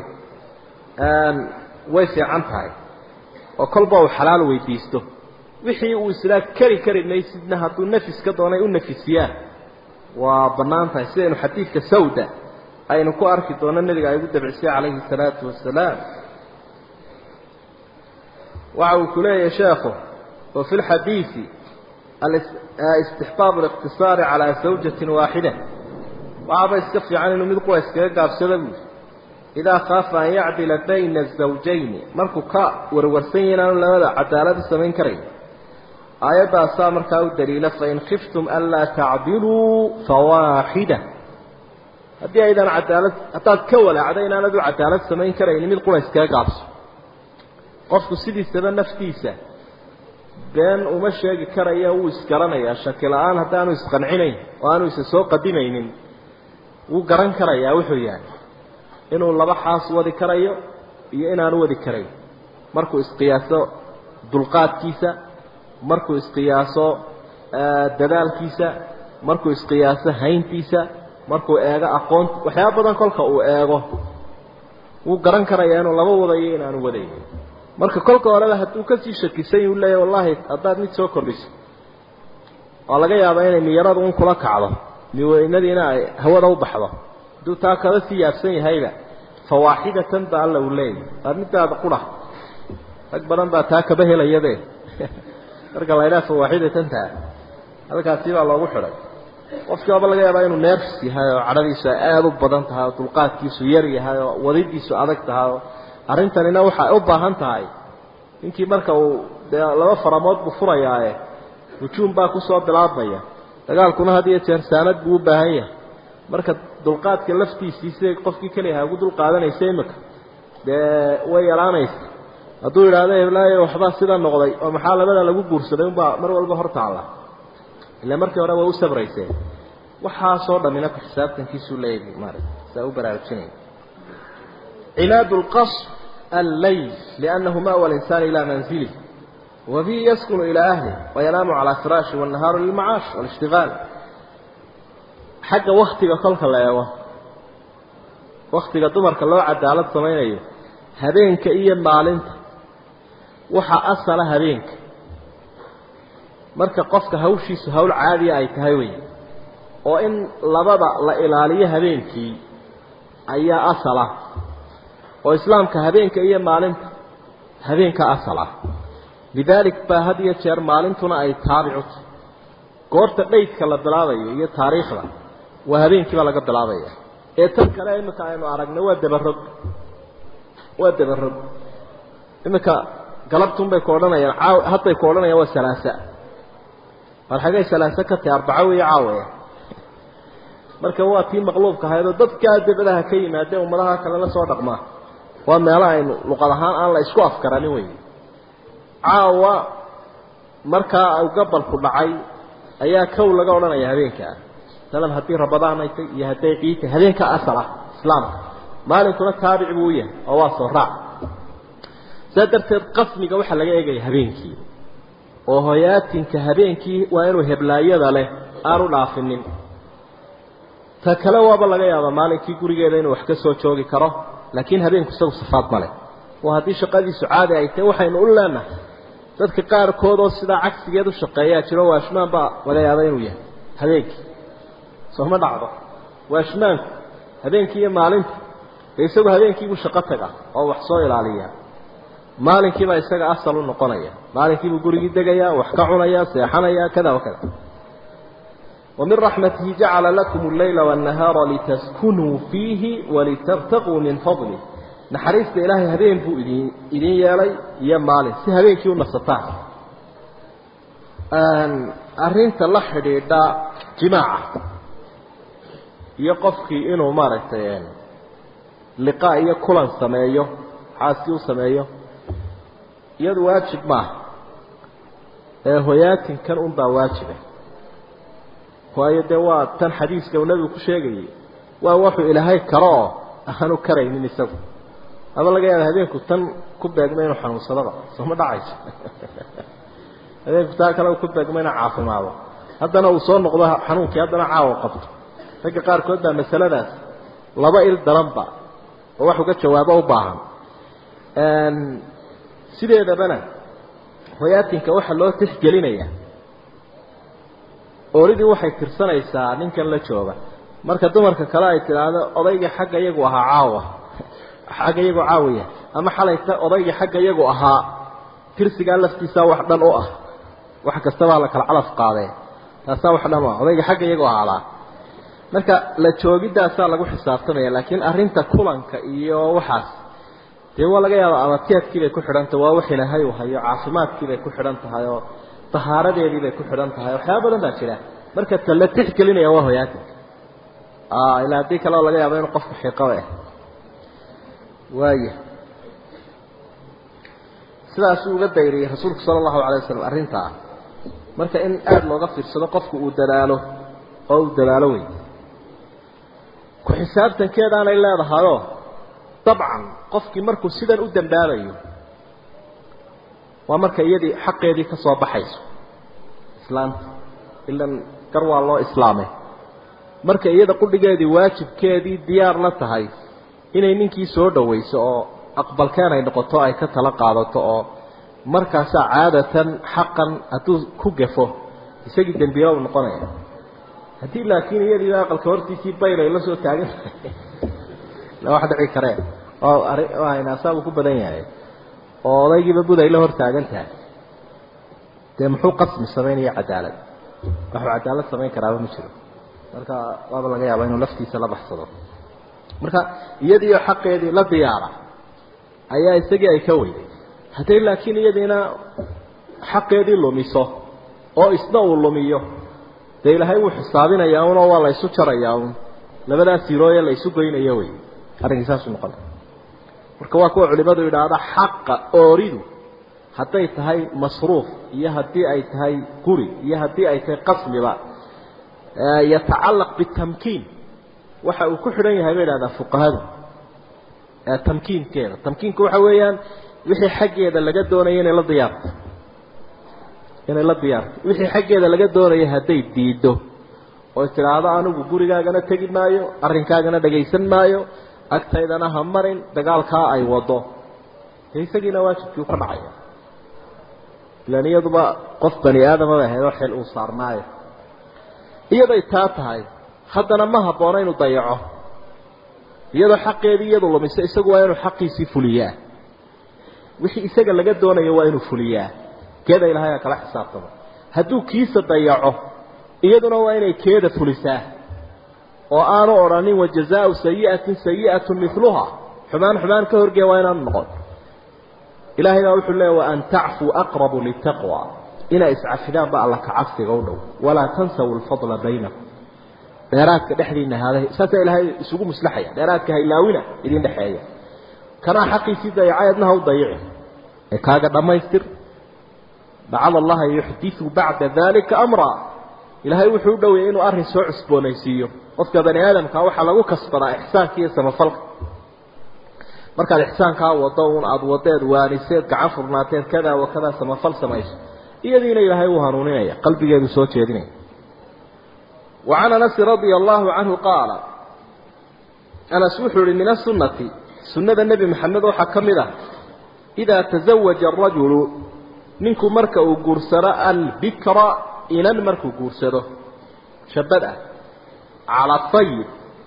way fiican tahay oo kolba uu xalaal weydiisto wixii uu islaa keri kari maysidna hadduu nafis ka doonay u nafisiyaan waa bannaan tahay sidaynu xadiidka sawda aynu ku arki doono nebiga ay ugu dabcisay calayhi salaatu wasalaam waxa uu ku leeyahay sheekhu wa fi lxadiidi istixbaab اliqtisaari calaa zawjatin waaxida waxaaba iska fiican inuu mid qura iskaga gaabsado buui idaa khaafa an yacdila bayna azawjayni markuu ka warwarsan yahi inaanu labada cadaalad u samayn karayn aayaddaasaa markaa u daliila fain khiftum anlaa tacdiluu fawaaxida haddii aydan cadaalad haddaad ka walaacda inaanad u cadaalad samayn karayni mid qura iskaga gaabso qofku sidiisaba naftiisa been uma sheegi karaya wuu isgaranayaa shaki la-aan haddaanu isqancinayn oo aanu isa soo qadimaynin wuu garan karayaa wuxuu yahay inuu laba xaas wadi karayo iyo inaanu wadi karayn markuu isqiyaaso dulqaadkiisa markuu isqiyaaso dadaalkiisa markuu isqiyaaso hayntiisa markuu eego aqoon waxyaaba badan kolka uu eego wuu garan karayaa inuu laba wadayo inaanu wadayn marka kolka horeba hadduu kasii shakisan uu leeyahy wallaahi haddaad mid soo kordhiso oo laga yaaba inay miyaradu un kula kacdo miweynadiina ay hawada u baxdo hadduu taa kaba sii yaabsan yahayba fawaaxidatan ba alla uu leeyahy waa midaada qura rag badan baa taa kaba helayabe marka la ydhaha fawaaxidatan taa halkaasi baa loogu xidhay qofkii waaba laga yaabaa inuu neefs yahay oo cadhadiisu ay aada u badan tahay oo dulqaadkiisu yar yahay oo wadidiisu adag tahay oo arrintanina waxay u baahan tahay ninkii marka uu dee laba faramood buu furayaaye hujuum baa kusoo bilaabmaya dagaalkuna had iyo jeer saanad buu u baahan yahay marka dulqaadka laftiisii siday qofkii keliyaha ugu dulqaadanaysa imika dee way yaraanaysa hadduu yidhaahdo heblaayo waxbaa sida noqday oo maxaa labada lagu guursaday unbaa mar walba hor taalla ila markii hore way u sabrayseen waxaasoo dhammina ku xisaabtankiisuu leeyahay maarata saa u baraarujinaya cinaad lqasr alleyl liannahu ma'wa alinsaan ilaa manzilih wa bihi yaskunu ilaa ahlih wayanaamu calaa firaashi wannahaaru lilmacaash walishtigaal xagga waktiga kolka la eego waktiga dumarka loo cadaalad samaynayo habeenka iyo maalinta waxaa asala habeenka marka qofka hawshiisu hawl caadiya ay tahay wey oo in labada la ilaaliyo habeenkii ayaa asal ah oo islaamka habeenka iyo maalinta habeenka asal ah lidaalik baa had iyo jeer maalintuna ay taabicu tahay goorta dhaydka la bilaabayo iyo taariikhda waa habeenkiiba laga bilaabaya ee tan kale iminka aynu aragnay waa dabarog waa dabarog iminka galabtunbay ku odhanayaan caaw hadday ku odhanayaan waa salaasa bal xagay salaasa ka tahay arbaco weyo caawaya marka waa tii maqluubka ahayd oo dadkaa dabadaha ka yimaadee ummadaha kale la soo dhaqmaa waa meelo aynu luqad ahaan aan la isku afkaranin wey caawa markaa u gabalku dhacay ayaa kow laga odhanaya habeenkaa masalan haddii rabadaan ay tay iyo hadday ciid tahay habeenkaa asal ah islaamka maalinkuna taabic buu u yahay oo waa soo raac saa darteed qasmiga waxaa laga eegaya habeenkii oo hoyaatinka habeenkii waa inuu heblaayada leh aanu dhaafinin ta kale waaba laga yaabaa maalinkii gurigeeda inuu wax ka soo joogi karo laakiin habeenku isagu safaad male oo haddii shaqadiisu caadi ay tahay waxaynu u leenahay dadka qaarkood oo sidaa cagsigeed u shaqeeyaa jiro waashmaan baa laga yaaba inuu yahay habeenkii sooma dhacdo waashmaanku habeenkii iyo maalinta dee isagu habeenkiibuu shaqo taga oo wax soo ilaaliya maalinkiibaa isaga asal u noqonaya maalinkiibuu gurigii degaya wax ka cunaya seexanaya kada wa kada ومن رحمته جعل لكم الليل والنهار لتسكنوا فيه ولتبتغوا من فضله نحريست إلهي هذين بو إذين يالي يا مالي سي هذين كيو نفسطان أرنت الله حديدا جماعة يقفكي إنه مارتين لقاء يكولان سمايو حاسيو سمايو يد واجب معه هويات كان أنبا واجبه waayo dee waa tan xadiiska uu nabigu ku sheegayay waa wuxuu ilaahay karo oo aanu karaynin isagu ama laga yaaba habeenku tan ku beegma inuu xanuunsadaba sooma dhacayso habeenku taa kale ku beegma inuu caafimaado haddana uu soo noqdo xanuunkii haddana caawa qabto ragga qaarkood baa masaladaas laba il daranba oo wax uga jawaabo u baahan sideedabana hoyaatinka waxaa loo tixgelinayaa ooridii waxay tirsanaysaa ninkan la jooga marka dumarka kale ay tidhaahdo odayga xagga iyagu ahaa caawa xagga iyagu caawiya ama xalayta odayga xagga iyagu ahaa tirsigaa laftiisaa wax dhan u ah wax kastabaa la kala calaf qaadee taasaa wax dhan u ah odayga xagga iyagu ahaadaa marka la joogidaasaa lagu xisaabtamaya laakiin arrinta kulanka iyo waxaas dee waa laga yaaba abateedkii bay ku xidhantahay waa wax ilaahay uu hayo caafimaadkii bay ku xidhan tahay oo tahaaradeedii bay ku xidhan tahay waxyaaba badan baa jira marka ta la tixgelinaya waa hoyaatinka ilaa haddii kale oo laga yaabo inuu qofku xiqaba ah waaya sidaasuu uga dayriyey rasuulku sala allahu alay wasalam arrintaa marka in aada looga fiirsado qofku uu dadaalo oo uu dadaalo wey ku xisaabtankeedaanay leedahayoo dabcan qofkii markuu sidan u dambaabayo waa marka iyadii xaqeedii ka soo baxayso islaanta ilan gar waa loo islaamay marka iyada qudhigeedii waajibkeedii diyaar la tahay inay ninkii soo dhawayso oo aqbalkeen ay noqoto ay ka tala qaadato oo markaasaa caadatan xaqan hadduu ku gafo isagii dembiilo u noqonaya haddii laakiin iyadiiba aqalka hortiisii bayl ay la soo taagan tahay la wax dhici kareen oo arinaasaabu ku badan yahay oo odaygiiba bud ay la hor taagan tahay dee muxuu qasmi samaynaya cadaalad waxuu cadaalad samayn karaaba ma jiro marka waaba laga yaaba inuu laftiisa la baxsado marka iyadiiyo xaqeedii la diyaara ayaa isagii ay ka weyday hadday laakiin iyadiina xaqeedii lumiso oo isna uu lumiyo dee ilaahay wuu xisaabinayaa unoo waa la ysu jarayaa un labadaas sirooye la ysu goynayo wey arrinkii saasuu noqona marka waa kuwa culimadu yidhaahda xaqa ooridu hadday tahay masruuf iyo haddii ay tahay guri iyo haddii ay tahay qasmiba yatacallaq bitamkiin waxa uu ku xidhan yahay bay idhahdaa fuqahadu tamkiinkeeda tamkiinka waxa weeyaan wixii xaggeeda laga doonaya inay la diyaarto inay la diyaarto wixii xaggeeda laga doonaya hadday diido oo tidhaahdo anigu gurigaagana tegi maayo arrinkaagana dhagaysan maayo agtaydana ha marin dagaalkaa ay wado dee isagiina waajibkii u ka dhacaya ilaan iyaduba qof bani aadama bay ahayd oo xil uu saarnaayo iyaday taa tahay haddana ma habboona inuu dayaco iyadoo xaqeedii iyadu lumiso isagu waa inuu xaqiisii fuliyaa wixii isaga laga doonayo waa inuu fuliyaa keeda ilahay kala xisaabtamo hadduu kiisa dayaco iyaduna waa inay keeda fulisaa oo aanu odhanin wajazaau sayi'atin sayi'atu miluha xumaan xumaan ka horgeya waa inaanu noqon ilahay baa wuxuu leeya waan tacfuu aqrabu litaqwa inay iscafidaan ba alla kacabsiga u dhow walaa tansaw lfadla baynakum dheeraadka dhexdiina haaday saasaa ilaahay isugu muslaxaya dheeraadka haylaawina idin dhexeeya kanaa xaqiisii dayacay adna ha u dayici ee kaaga dhammaystir lacala allaha yuxdiu bacda dalika amra ilaahay wuxuu u dhowayay inuu arrin soo cusboonaysiiyo qofka bani aadamka waxaa lagu kasbadaa ixsaanka iyo samafalka markaad ixsaankaa wado un aada wadeed waaniseed gacan furnaateed kada wa kada samafal samayso iyadiina ilaahay uu hanuuninaya qalbigeedu soo jeedinaya وعن أنس رضي الله عنه قال أنس وحر من السنة سنة النبي محمد وحكمده إذا تزوج الرجل منكم مركة قرسراء البكرة إلى المركة قرسره شبدأ على الطيب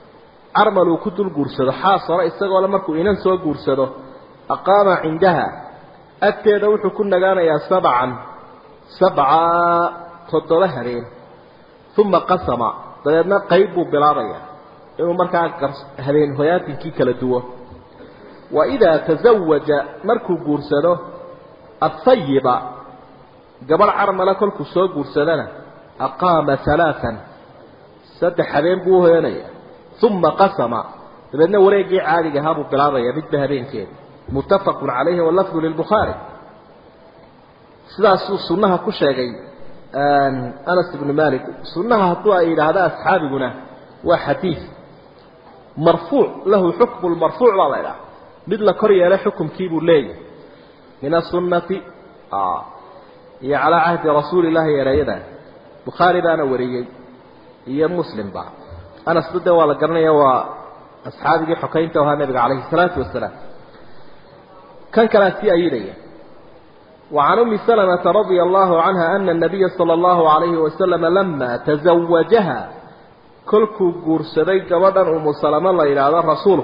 carmal uu ku dul guursado xaas hore isagoo le markuu inan soo guursado aqaama cindaha agteeda wuxuu ku nagaanayaa sabcan sabca toddoba habeen uma qasama dabeedna qayb buu bilaabayaa inuu markaa habeen hoyaatinkii kala duwo wa idaa tasawaja markuu guursado ahayiba gabadh carmala kolkuu soo guursadana aqaama alaaan saddex habeen buu uhoyanaya uma qasama dabeedna wareegii caadiga ahaa buu bilaabaya midba habeenkeeda muttafaqun calayhi walafdu lilbukhaari sidaasuu sunnaha ku sheegay anas ibnu malik sunnaha hadduu ay yidhaahda asxaabiguna waa xadiid marfuuc lahu xukmu lmarfuuc baa la idhaha mid la kor yeelay xukumkii buu leeyahay min asunnati iyo calaa cahdi rasuuli llahi ereeyadan bukhaari baana wariyey iyo muslimba anasba de waa la garanaya waa asxaabigii xokaynta ahaa nabiga calayhi salaatu wasalaam kan kalea sii ayidaya وعن أم سلمة رضي الله عنها أن النبي صلى الله عليه وسلم لما تزوجها كلكو قرسدي قبضا أم سلمة الله إلى هذا رسوله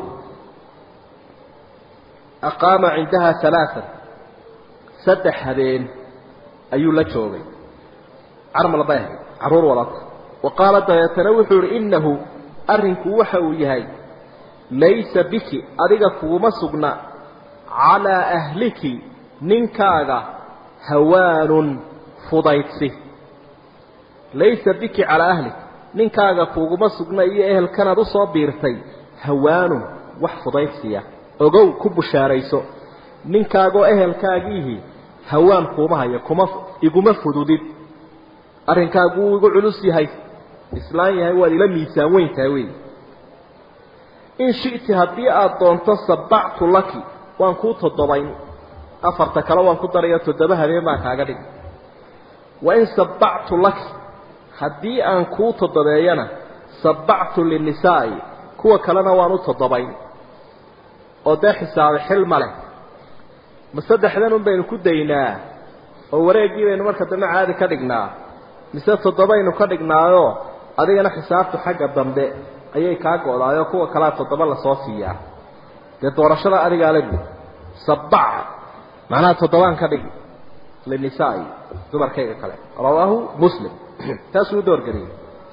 أقام عندها ثلاثا سدح هذين أي لجوغي عرم الباهي عرور ولط وقالت يتنوح إنه أرنك وحو يهي ليس بك أرقك ومسقنا على أهلك ninkaaga hawaanun fudaydsi laysa biki calaa ahlik ninkaaga kuuguma sugna iyo ehelkanaad u soo biirtay hawaanun wax fudaydsiya ogow ku bushaarayso ninkaagoo ehelkaagiihi hawaan kuuma hayo kuma iguma fududid arrinkaagu wuu igu culus yahay islaan yahay waad ila miisaan weyntahay wey in shi'ti haddii aada doonto sabactu laki waan kuu toddobayn afarta kale waan ku darayo toddoba habeen baan kaaga dhig wa in sabactu laki haddii aan kuu toddobeeyana sabactu linisaa'i kuwa kalena waan u toddobayn oo dee xisaabe xil ma leh ma saddexdan un baynu ku daynaa oo wareeggii baynu marka dambe caadi ka dhignaa mise toddobaynu ka dhignaayo adigana xisaabtu xagga dambe ayay kaa go-daayoo kuwa kalea toddoba lasoo siiyaa dee doorashada adigaa la gud sabaca macnaha toddobaan ka dhigi linisaai dumarkayga kale rawaahu muslim taasuu u doorgeliyey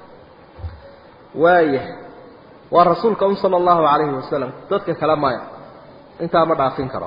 waaya waa rasuulka un sala allahu calayhi wasalam dadka kale maya intaa ma dhaafin karo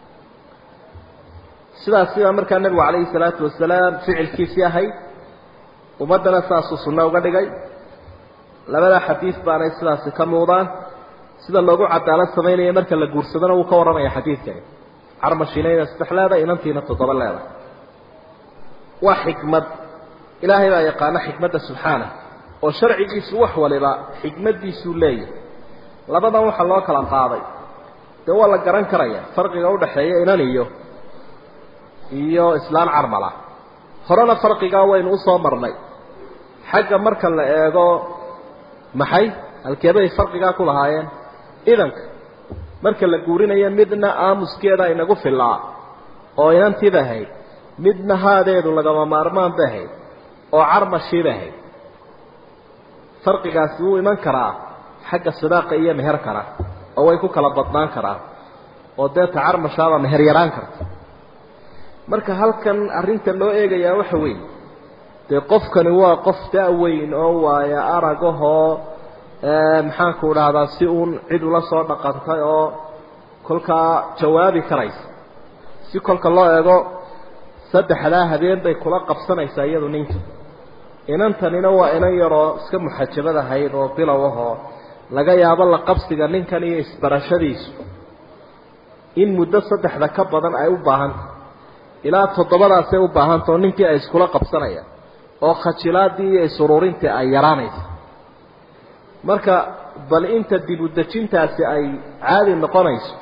sidaas sidaa markaa nebigu calayhi salaatu wasalaam ficilkiisii ahayd ummaddana saasuu sunno uga dhigay labada xadiid baanay sidaasi ka muuqdaan sida loogu cadaalad samaynaya marka la guursadona wuu ka warramaya xadiidkani carmashiinayna saddex leedahay inantiina toddoba leedahay waa xikmad ilaahay baa yaqaana xikmadda subxaana oo sharcigiisu wax waliba xikmaddiisuu leeyahay labadan waxaa loo kala qaaday dee waa la garan karaya farqiga udhaxeeya inan iyo iyo islaan carmala horena farqigaa waynu usoo marnay xagga marka la eego maxay halkeebay farqigaa ku lahaayeen idanka marka la guurinayo midna aamuskeeda inagu filaa oo inantiiba ahayd midna haadeedu lagama maarmaan ba ahayd oo carmashiiba ahayd farqigaasi wuu iman karaa xagga sidaaqa iyo meherkana oo way ku kala badnaan karaan oo deeta carmashaaba meher yaraan karta marka halkan arrinta loo eegayaa waxa weeye dee qofkani waa qof da-weyn oo waaya aragahoo maxaanku dhahdaa si uun cid ula soo dhaqantay oo kolkaa jawaabi karaysa si kolka loo eego saddexdaa habeen bay kula qabsanaysaa iyadu ninka inantanina waa inan yaroo iska muxajabad ahayd oo bilow ahoo laga yaabo la qabsiga ninkan iyo isbarashadiisu in muddo saddexda ka badan ay u baahantah ilaa toddobadaasay u baahantah oo ninkii ay iskula qabsanayaan oo khajilaadii iyo isururintii ay yaraanaysa marka bal inta dib u dejintaasi ay caadi noqonayso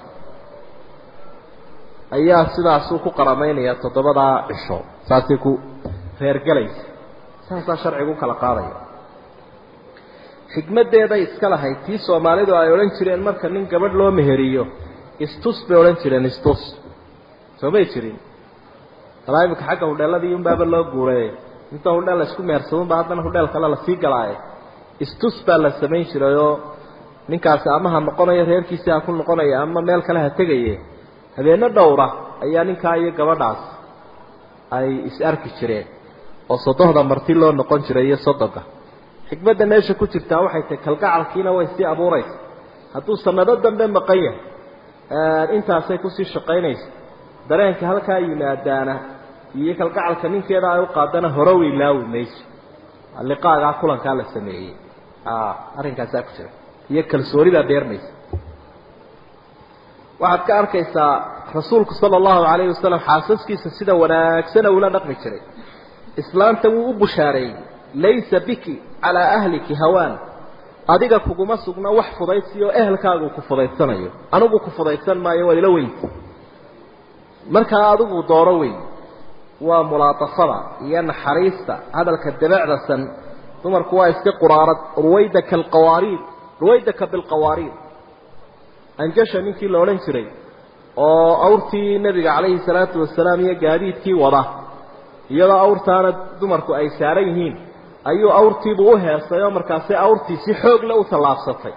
ayaa sidaasuu ku qaramaynaya toddobadaa cisho saasay ku reergelaysa saasaa sharcigu kala qaadaya xikmaddeeday iska lahayd tii soomaalidu ay odhan jireen marka nin gabadh loo meheriyo istus bay odhan jireen istus soo may jirin talaa imika xagga hudheeladii unbaaba loo guureeyey inta hudheel la isku mehersadunba haddana hudheel kale lasii galaaye istus baa la samayn jirayoo ninkaasi ama ha noqonayo reerkiisi ha ku noqonaya ama meel kale ha tegaye habeeno dhowra ayaa ninkaa iyo gabadhaas ay is arki jireen oo sodohda marti loo noqon jiray iyo sodonka xikmadda meesha ku jirtaa waxay tahay kalgacalkiina way sii abuuraysa hadduu sanado dambe maqan yahay intaasay kusii shaqaynaysa dareenka halkaa yimaadaana iyo kalgacalka ninkeeda ay u qaadana hore u ilaawi mayso liqaagaa kulankaa la sameeyey arrinkaasaa ku jira iyo kalsoonidaa beermaysa waxaad ka arkaysaa rasuulku sala allahu calayhi wasalam xaasaskiisa sida wanaagsana ula dhaqmi jiray islaanta wuu u bushaareeyey laysa biki calaa ahliki hawaan adiga kuguma sugna wax fudaysi oo ehelkaagu ku fudaydsanayo anigu ku fudaydsan maayo waa ila weyn markaa adigu dooro weyn waa mulaatafada iyo naxariista hadalka dabacdasan dumarku waa iska quraarad ruwaydaka alqawaariid ruwaydaka bilqawaariid anjasha ninkii la odhan jiray oo awrtii nebiga calayhi salaatu wasalaam iyo gaadiidkii wada iyadoo awrtaana dumarku ay saaran yihiin ayuu awrtiibu u heestay oo markaasi awrtii si xoog le u tallaabsatay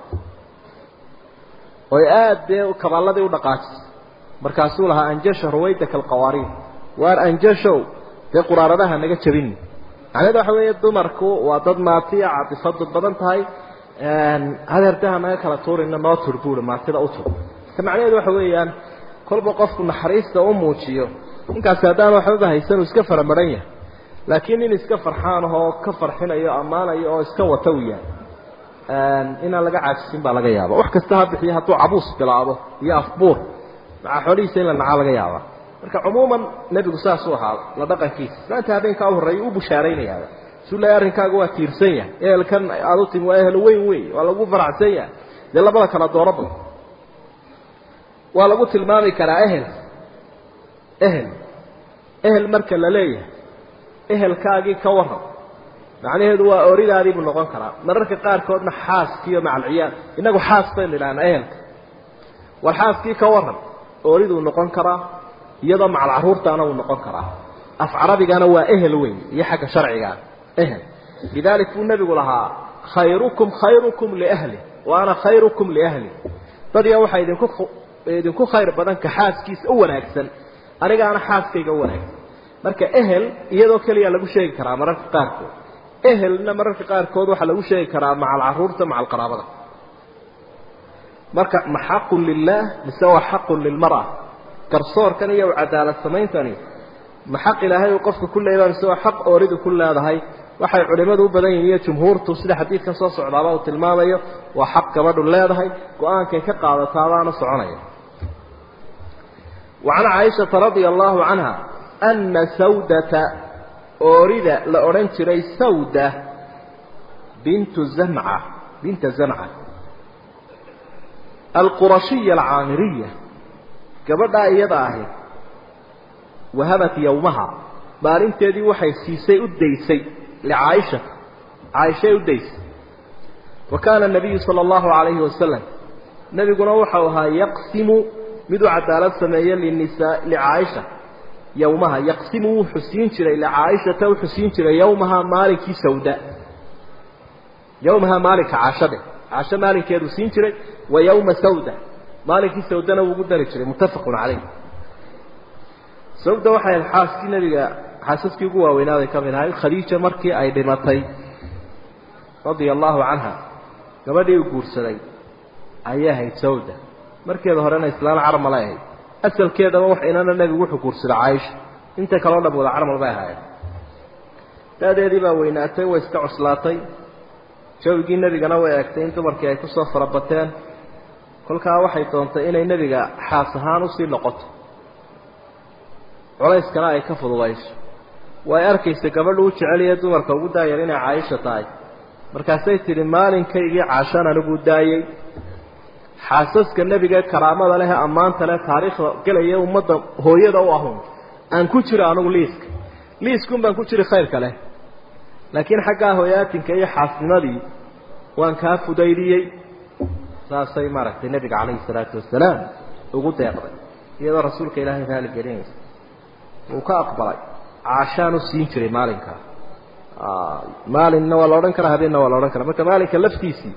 oy aada dee kabaalladii u dhaqaajisay markaasuu lahaa anjasha ruwaydaka alqawaariid waar anjashow dee quraaradaha naga jabini macnaheed waxa weeye dumarku waa dad maatiya catifadu badan tahay hadeertaha naga kala tuurina noo tur buuri maatida u tur marka macnaheedu waxa weeyaan kolba qofku naxariista u muujiyo ninkaasi haddaan waxbaba haysanuu iska faramaran yahay laakiin nin iska farxaan ahoo ka farxinayo ammaanayo oo iska wata u yahay inaan laga caajisin baa laga yaaba wax kasta ha bixiyo hadduu cabuus bilaabo iyo afbuur macaa xoolihiisa in la nacaa laga yaaba marka cumuuman nebigu saasuu ahaa la dhaqankiisa maanta habeenkaa u horreeya u bushaaraynayaa suu leeya arrinkaaga waa tiirsan yahay ehelkan aada u timi waa ehel weyn wey waa lagu faracsan yahay dee labada kala dooraba waa lagu tilmaami karaa ehel ehel ehel marka la leeyahay ehelkaagii ka waran macnaheedu waa oridaadii buu noqon karaa mararka qaarkoodna xaaskiiyo macalciyaal innagu xaas baynu idhahnaa ehelka war xaaskii ka waran oriduu noqon karaa iyadoo macal caruurtaana uu noqon karaa af carabigana waa ehel weyn iyo xagga sharcigaa ehel lidaalik buu nebigu lahaa khayrukum khayrukum liahli wa ana khayrukum liahli dadya waxaa idinku idinku khayr badan ka xaaskiisa u wanaagsan anigaana xaaskayga u wanaagsan marka ehel iyadoo keliya lagu sheegi karaa mararka qaarkood ehelna mararka qaarkood waxaa lagu sheegi karaa macal caruurta macal qaraabada marka ma xaqun lilah mise waa xaqun lilmara garsoorkan iyo cadaalad samayntani ma xaq ilaahay uu qofka ku leeyahay mise waa xaq ooridu ku leedahay waxay culimadu u badan yihiin iyo jumhuurtu sida xadiidkan soo socdaaba uu tilmaamayo waa xaq gabadhu leedahay go-aankay ka qaadataadaana soconaya وعن عائشة رضي الله عنها أن سودة أورد لأورنتري سودة بنت زمعة بنت زمعة القرشية العامرية gabadhaa iyada ahayd wahabat yowmaha maalinteedii waxay siisay u daysay licaaisha caaishay u daysay wa kaana nabiyu sala allahu calayhi wasalam nebiguna waxau ahaa yaqsimu mid u cadaalad sameeye linisaa licaaisha yowmaha yaqsimu wuu xusiin jiray licaaishata u xusiin jiray yowmaha maalinkii sawda yowmaha maalinka caashade caasho maalinkeeduu siin jiray wa yowma sawda maalinkii sawdana wuu ugu dari jiray muttafaqun calayh sawda waxay ahayd xaaskii nebiga xaasaskii ugu waaweynaaday ka mid ahayd khadiija markii ay dhimatay radia allahu canha gabadhii u guursaday ayay ahayd sawda markeeda horena islaan carmal ay ahayd asalkeedaba wax inana nebigu wuxuu guursaday caaisha inta kaloo dham wada carmal bay ahaayeen daadeedii baa weynaatay way iska cuslaatay jawigii nebigana way eegtay in dumarkii ay kusoo farabateen kolkaa waxay doontay inay nebiga xaas ahaan usii noqoto culayskana ay ka fududayso way arkaysa gabadhu u jeceliya dumarka ugu daayar inay caaisha tahay markaasay tidhi maalinkaygii caashaan anigu daayey xaasaska nebiga karaamada leh ammaanta leh taariikhda gelaya ummadda hooyada u ahun aan ku jiro anigu liiska liiskun baan ku jiri khayrka leh laakiin xaggaa hooyaatinka iyo xaasnimadii waan kaa fudaydiyey saasay maaragtay nebiga calayhi salaatu wasalaam ugu deeqday iyadoo rasuulka ilaahay raali gelinaysa wuu ka aqbalay caashaan u siin jiray maalinkaa maalinna waa la odhan karaa habeenna waa la odhan karaa marka maalinka laftiisii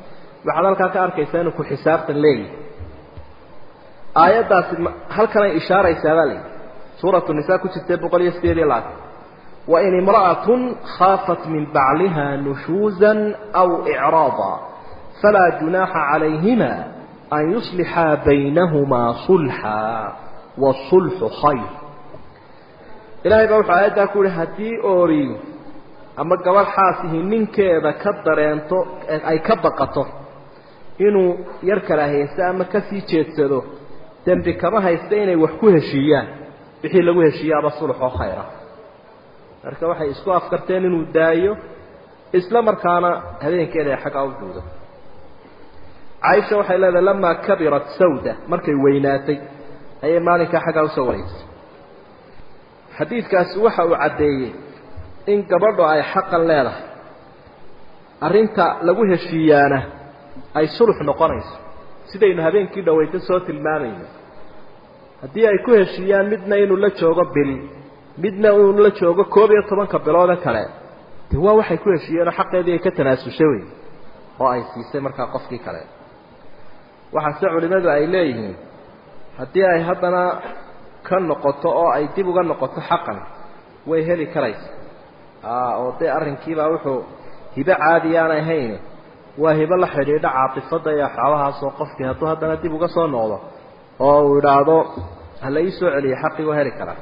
waxaad halkaa ka arkaysaa inuu ku xisaabtan leeyahay aayaddaasi halkanay ishaaraysaa baa layidhi suuratu nisaa ku jirtee boqol iyo sideed iyo labaatan wain imra'atun khaafat min bacliha nushuuzan aw icraada falaa junaaxa calayhima an yuslixaa baynahumaa sulxa waasulxu khayr ilaahay baa wuxuu aayaddaa ku yihi haddii oori ama gabadh xaasihi ninkeeda ka dareento ay ka baqato inuu yar kala haysto ama kasii jeedsado dembi kama haysta inay wax ku heshiiyaan wixii lagu heshiiyaaba sulxoo khayra marka waxay isku afkarteen inuu daayo isla markaana habeenkeeda ay xaggaa u duudo caaisha waxay leedahay lamaa kabirat sawda markay weynaatay ayay maalinkaa xaggaa usoo wareysay xadiidkaasi waxa uu caddeeyey in gabadhu ay xaqan leedahay arrinta lagu heshiiyaana ay sulux noqonayso sidaynu habeenkii dhaweyta soo tilmaamayno haddii ay ku heshiiyaan midna inuu la joogo bil midna inuu la joogo koob iyo tobanka biloode kale de waa waxay ku heshiiyeenoo xaqeedii ay ka tanaasushay wey oo ay siisay markaa qofkii kale waxaase culimmadu ay leeyihiin haddii ay haddana ka noqoto oo ay dib uga noqoto xaqan way heli karaysa oo dee arrinkiibaa wuxuu hibo caadi aanay hayn waa hibo la xidhiidha caatifadda iyo axaabahaasoo qofkii hadduu haddana dib uga soo noqdo oo uu idhaahdo hala ii soo celiyo xaqii waa heli karaa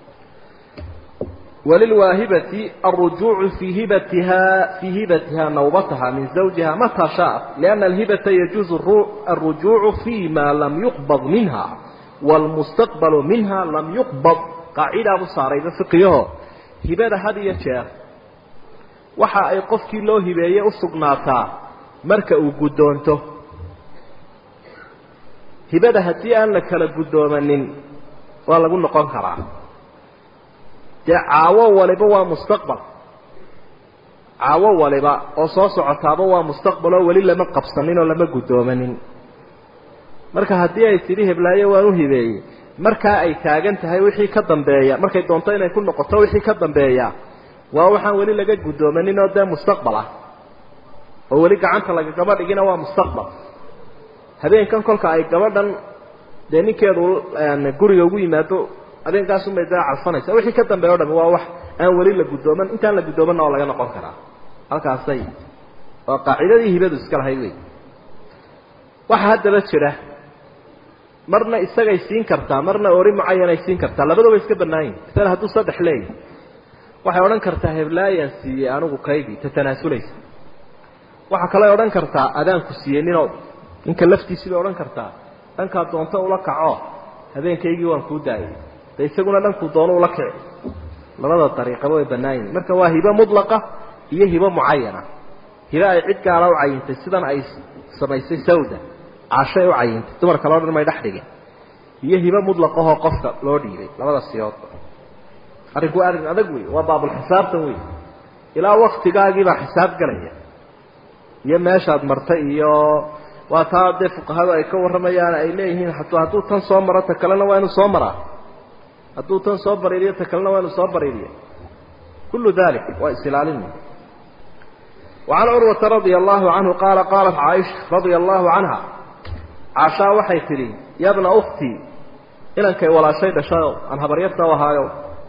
walilwaahibati alrujuucu fii hibatiha fii hibatiha nawbataha min zawjiha mataa shaat lianna alhibata yajuuzu alrujuucu fi ma lam yuqbad minha waalmustaqbalu minha lam yuqbad qaacidaabuu saarayba fiqiyaho hibada had iyo jeer waxa ay qofkii loo hibeeye u sugnaataa marka uu guddoonto hibada haddii aan la kala guddoomanin waa lagu noqon karaa dee caawo waliba waa mustaqbal caawo waliba oo soo socotaaba waa mustaqbal oo weli lama qabsanin oo lama guddoomanin marka haddii ay tidhi heblaayo waan u hibeeyey markaa ay taagan tahay wixii ka dambeeya markay doonto inay ku noqoto wixii ka dambeeya waa waxaan weli laga guddoomanin oo dee mustaqbal ah oo weli gacanta lagagaba dhigina waa mustaqbal habeenkan kolka ay gabadhan dee ninkeedu guriga ugu yimaado habeenkaasumay dee calfanaysa wixii ka dambeeya o dhami waa wax aan weli la guddooman intaan la guddoomanna oo laga noqon karaa halkaasay waa qaacidadii hibadu iska lahayd wey waxaa haddaba jira marna isagay siin kartaa marna ori mucayanay siin kartaa labadaba iska bannaan yihin maala hadduu saddex leeyahy waxay odhan kartaa heblaayaan siiyey anigu kaygii ta tanaasulaysa waxaa kaley odhan kartaa adaanku siiyey ninoo ninka laftiisii bay odhan kartaa dhankaa doonto ula kaco habeenkaygii waan kuu daayay de isaguna dhankuu doono ula kici labada dariiqaba way bannaan yihin marka waa hibo mudlaqa iyo hibo mucayana hibo ay cid gaala u cayintay sidan ay samaysay sawda cashay u cayintay dumar kaleo dhan may dhex dhigin iyo hibo mudlaqahoo qofka loo dhiibay labada siyoodba arrinku waa arrin adag wey waa baabulxisaabtan wey ilaa waktigaagiibaa xisaab galaya iyo meeshaad martay iyo waa taa dee fuqahadu ay ka warramayaan ay leeyihiin hataa hadduu tan soo maro ta kalena waa inuu soo maraa hadduu tan soo bariiriyo ta kalena waa inuu soo bariiriyo kullu dalik waa isilaalin وعن عروة رضي الله عنه قال قالت عائشة رضي الله عنها عاشا waxay tidhi ya bna أختي inankay walaashay dhashayo aan habaryarta ahaayo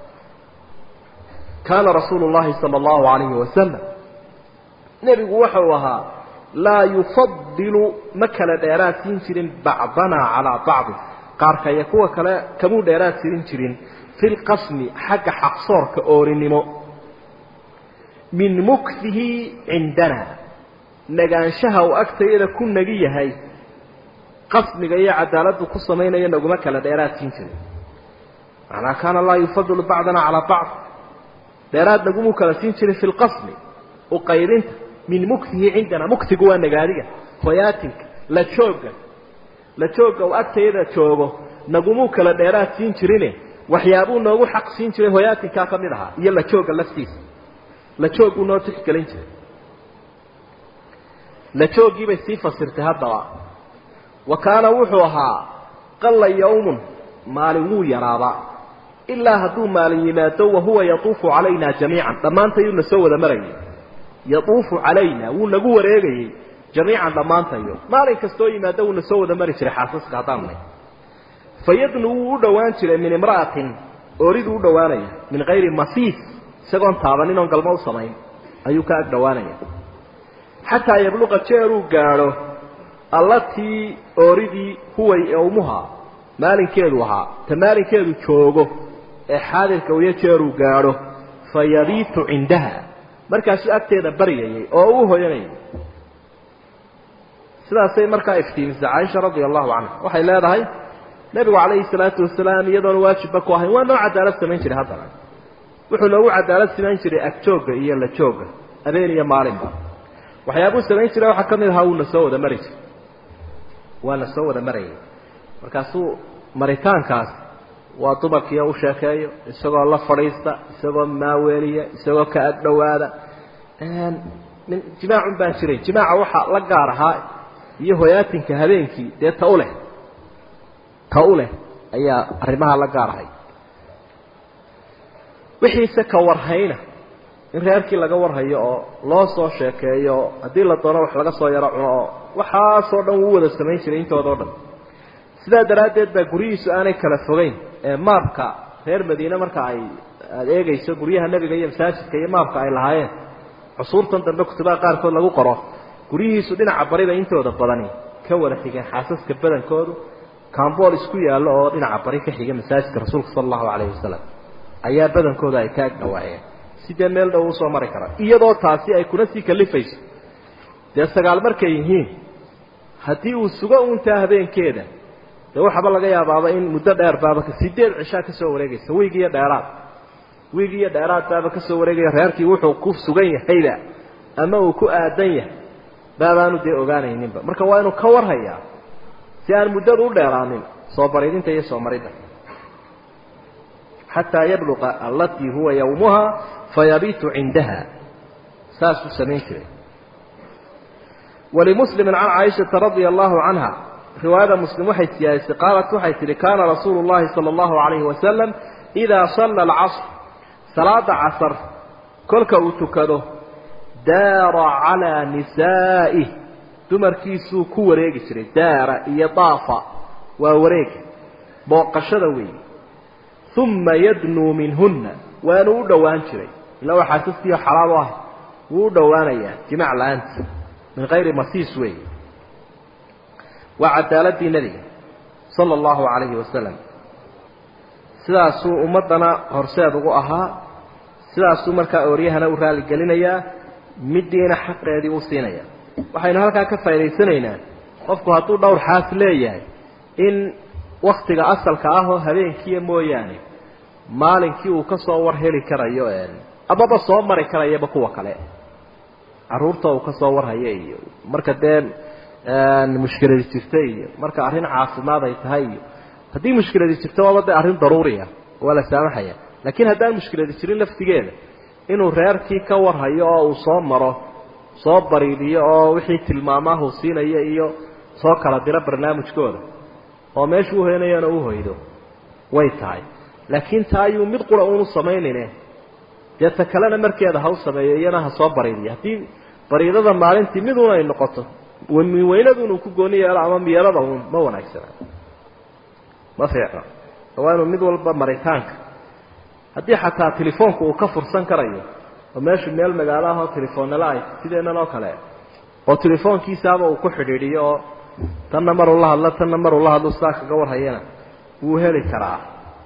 kaana rasuulu الlahi salى الlahu عalayhi wasalam nebigu waxa uu ahaa laa yufadilu ma kala dheeraad siin jirin bacdanaa calىa bacdi qaarka iyo kuwa kale kamuu dheeraad sirin jirin fi lqasmi xagga xaqsoorka oorinimo min mukfihi cindana nagaanshaha uu agtayada ku nagi yahay qasmiga iyo cadaaladdu ku samaynayo naguma kala dheeraad siin jirin macnaa kaana laa yufadilu bacdana calaa bacd dheeraad nagumuu kala siin jirin fi lqasmi uqaybinta min mukfihi cindana muktigu waa nagaadiga hoyaatinka la joogga la joogga uu agtayada joogo nagumuu kala dheeraad siin jirine waxyaabuu noogu xaq siin jiray hoyaatinkaa ka mid ahaa iyo la joogga laftiisa la joogguu noo tixgelin jiray la jooggiibay sii fasirtay haddaba wa kaana wuxuu ahaa qalla yawmun maalin wuu yaraabaa ilaa hadduu maalin yimaado wahuwa yatuufu calayna jamiican dhammaantayuu na soo wada marayay yatuufu calayna wuu nagu wareegayey jamiican dhammaantayo maalin kastoo yimaada wuuna soo wada mari jiray xaasaska haddaan nay fayadnu wuu u dhowaan jiray min imra'atin ooriduu u dhowaanaya min kayri masiis isagoon taabanin oon galmo u samayn ayuu ka ag dhowaanaya xataa yabluqa jeeruu gaadho allatii ooridii huway owmuha maalinkeedu ahaa ta maalinkeedu joogo ee xaadirka uyo jeeruu gaadho fa yabiitu cindaha markaasuu agteeda baryayay oo uu hoyanayay sidaasay markaa iftiimisay caaisha radia allahu canha waxay leedahay nebigu calayhi salaatu wasalaam iyadoona waajibba ku ahayn waa noo cadaalad samayn jiray haddana wuxuu noogu cadaalad samayn jiray agjoogga iyo la joogga habeen iyo maalinba waxyaabuu samayn jiray waxaa ka mid ahaa wuuna soo wada mari jiray waana soo wada marayay markaasuu maritaankaas waa dumarkiio u sheekeeyo isagoo la fadhiista isagoo maaweeliya isagoo ka ag dhowaada min jimaacun baan jiray jimaaca waxaa la gaar ahaa iyo hoyaatinka habeenkii dee ta u leh ta u leh ayaa arrimaha la gaar ahay wixiise ka warhayna in reerkii laga warhayo oo loo soo sheekeeyo oo haddii la doono wax laga soo yaro cuno oo waxaasoo dhan wuu wada samayn jiray intooda o dhan sidaa daraaddeed baa guryihiisu aanay kala fogeyn ee maabka reer madiine marka ay aada eegayso guryaha nebiga iyo masaajidka iyo maabka ay lahaayeen cusuurtan dambe kutubaha qaarkood lagu qoro guryihiisu dhinaca bariba intooda badani ka wada xigeen xaasaska badankoodu cambool isku yaallo oo dhinaca bari ka xiga masaajidka rasuulka sala allahu calayhi wasalam ayaa badankooda ay ka ag dhawaayeen sidee meel dhow usoo mari kara iyadoo taasi ay kuna sii kalifayso dee sagaal markay yihiin haddii uu sugo uuntaa habeenkeeda dee waxaaba laga yaabaaba in muddo dheer baaba sideed cishaa ka soo wareegaysa wiig iyo dheeraad wiig iyo dheeraad baaba ka soo wareegaya reerkii wuxuu ku sugan yahayba ama uu ku aadan yahay baabaanu dee ogaanayninba marka waa inuu ka warhayaa si aan muddadu u dheeraanin soo baridinta iyo soo maridda xataa yabluqa allatii huwa yawmuha fayabiitu cindaha saasuu samayn jiray walimuslimi can caaishata radia allahu canha riwaayada muslim waxay siyaadisay qaalat waxay tihi kaana rasuulu llahi sala allahu calayhi wasalam idaa salla alcasr salaada casar kolka uu tukado daara calaa nisaa'ih dumarkiisuu ku wareegi jiray daara iyo daafa waa wareega booqashada weeye uma yadnuu minhunna waanu u dhowaan jiray ilaa waa xaasaskiiyo xalaal u ah wuu u dhowaanayaa jimac la-aanta min kayri masiis weeye waa cadaaladii nebiga sala allahu calayhi wasalam sidaasuu ummaddana horseed ugu ahaa sidaasuu markaa ooryahana u raaligelinayaa middiina xaqeedii u siinaya waxaynu halkaa ka faa'idaysanaynaa qofku hadduu dhowr xaas leeyahay in waktiga asalka ah oo habeenkiiya mooyaane maalinkii uu ka soo war heli karayo amaba soo mari karayaba kuwa kale carruurta uu ka soo warhaya iyo marka dee mushkiladi jirta iyo marka arrin caafimaad ay tahay iyo haddii mushkiladi jirto waaba dee arrin daruuriya waa la saamaxaya laakiin haddaan mushkiladi jirin laftigeeda inuu reerkii ka warhayo oo uu soo maro soo bariidiyo oo wixii tilmaamaahu siinayo iyo soo kala diro barnaamijkooda oo meeshuu uhoynayana u hoydo way tahay laakiin taa ayuu mid qura uunu samaynayne dee ta kalena markeeda ha u sameeyo iyana ha soo bariidiyo haddii bariidada maalintii miduun ay noqoto weynadun uu ku gooni yeelo ama miyelada uun ma wanaagsana ma fiicno waa inuu mid walba maritaanka haddii xataa telefoonku uu ka fursan karayo oo meeshu meel magaalo ahoo telefoonnala ay sideennan oo kale oo telefoonkiisaaba uu ku xidhiidhiyo oo tanna maruu la hadlo tanna maruu la hadlo sidaa kaga warhayana wuu heli karaa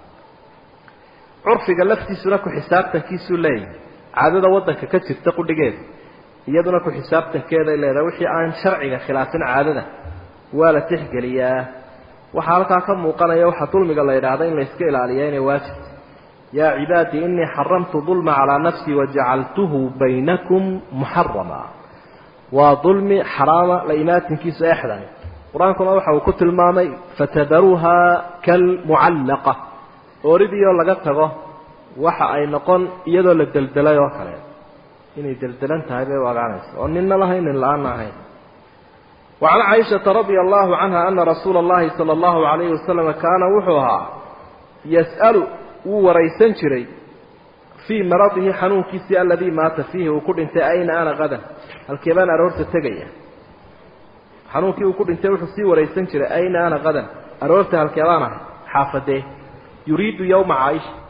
curfiga laftiisuna ku xisaabtankiisuu leeyahay caadada waddanka ka jirta qudhigeeda iyaduna ku xisaabtankeeday leedahay wixii aan sharciga khilaafin caadada waa la tixgeliyaa waxaa halkaa ka muuqanaya waxaa dulmiga la yidhaahda in la iska ilaaliya inay waajibta yaa cibaadii inii xaramtu dulma calaa nafsii wajacaltuhu baynakum muxarama waa dulmi xaraama la imaatinkiisu exdan qur-aankuna waxa uu ku tilmaamay fatadaruuha kalmucallaqa ooridiioo laga tago waxa ay noqon iyadoo la deldelay oo kale inay deldelan tahay bay u ogaanaysa oo ninna lahayn nin la-aanna ahayn wacan caaishata radia allahu canha ana rasuula allahi sala allahu calayhi wasalam kaana wuxuu ahaa yas'alu wuu waraysan jiray fii maradihi xanuunkiisii aladii maata fiihi uu ku dhintay ayna ana qadan halkee baan aroorta tegaya xanuunkii uu ku dhintay wuxuu sii waraysan jiray ayna ana qadan aroorta halkeedaan ahay xaafadee yuriidu yowma caaisha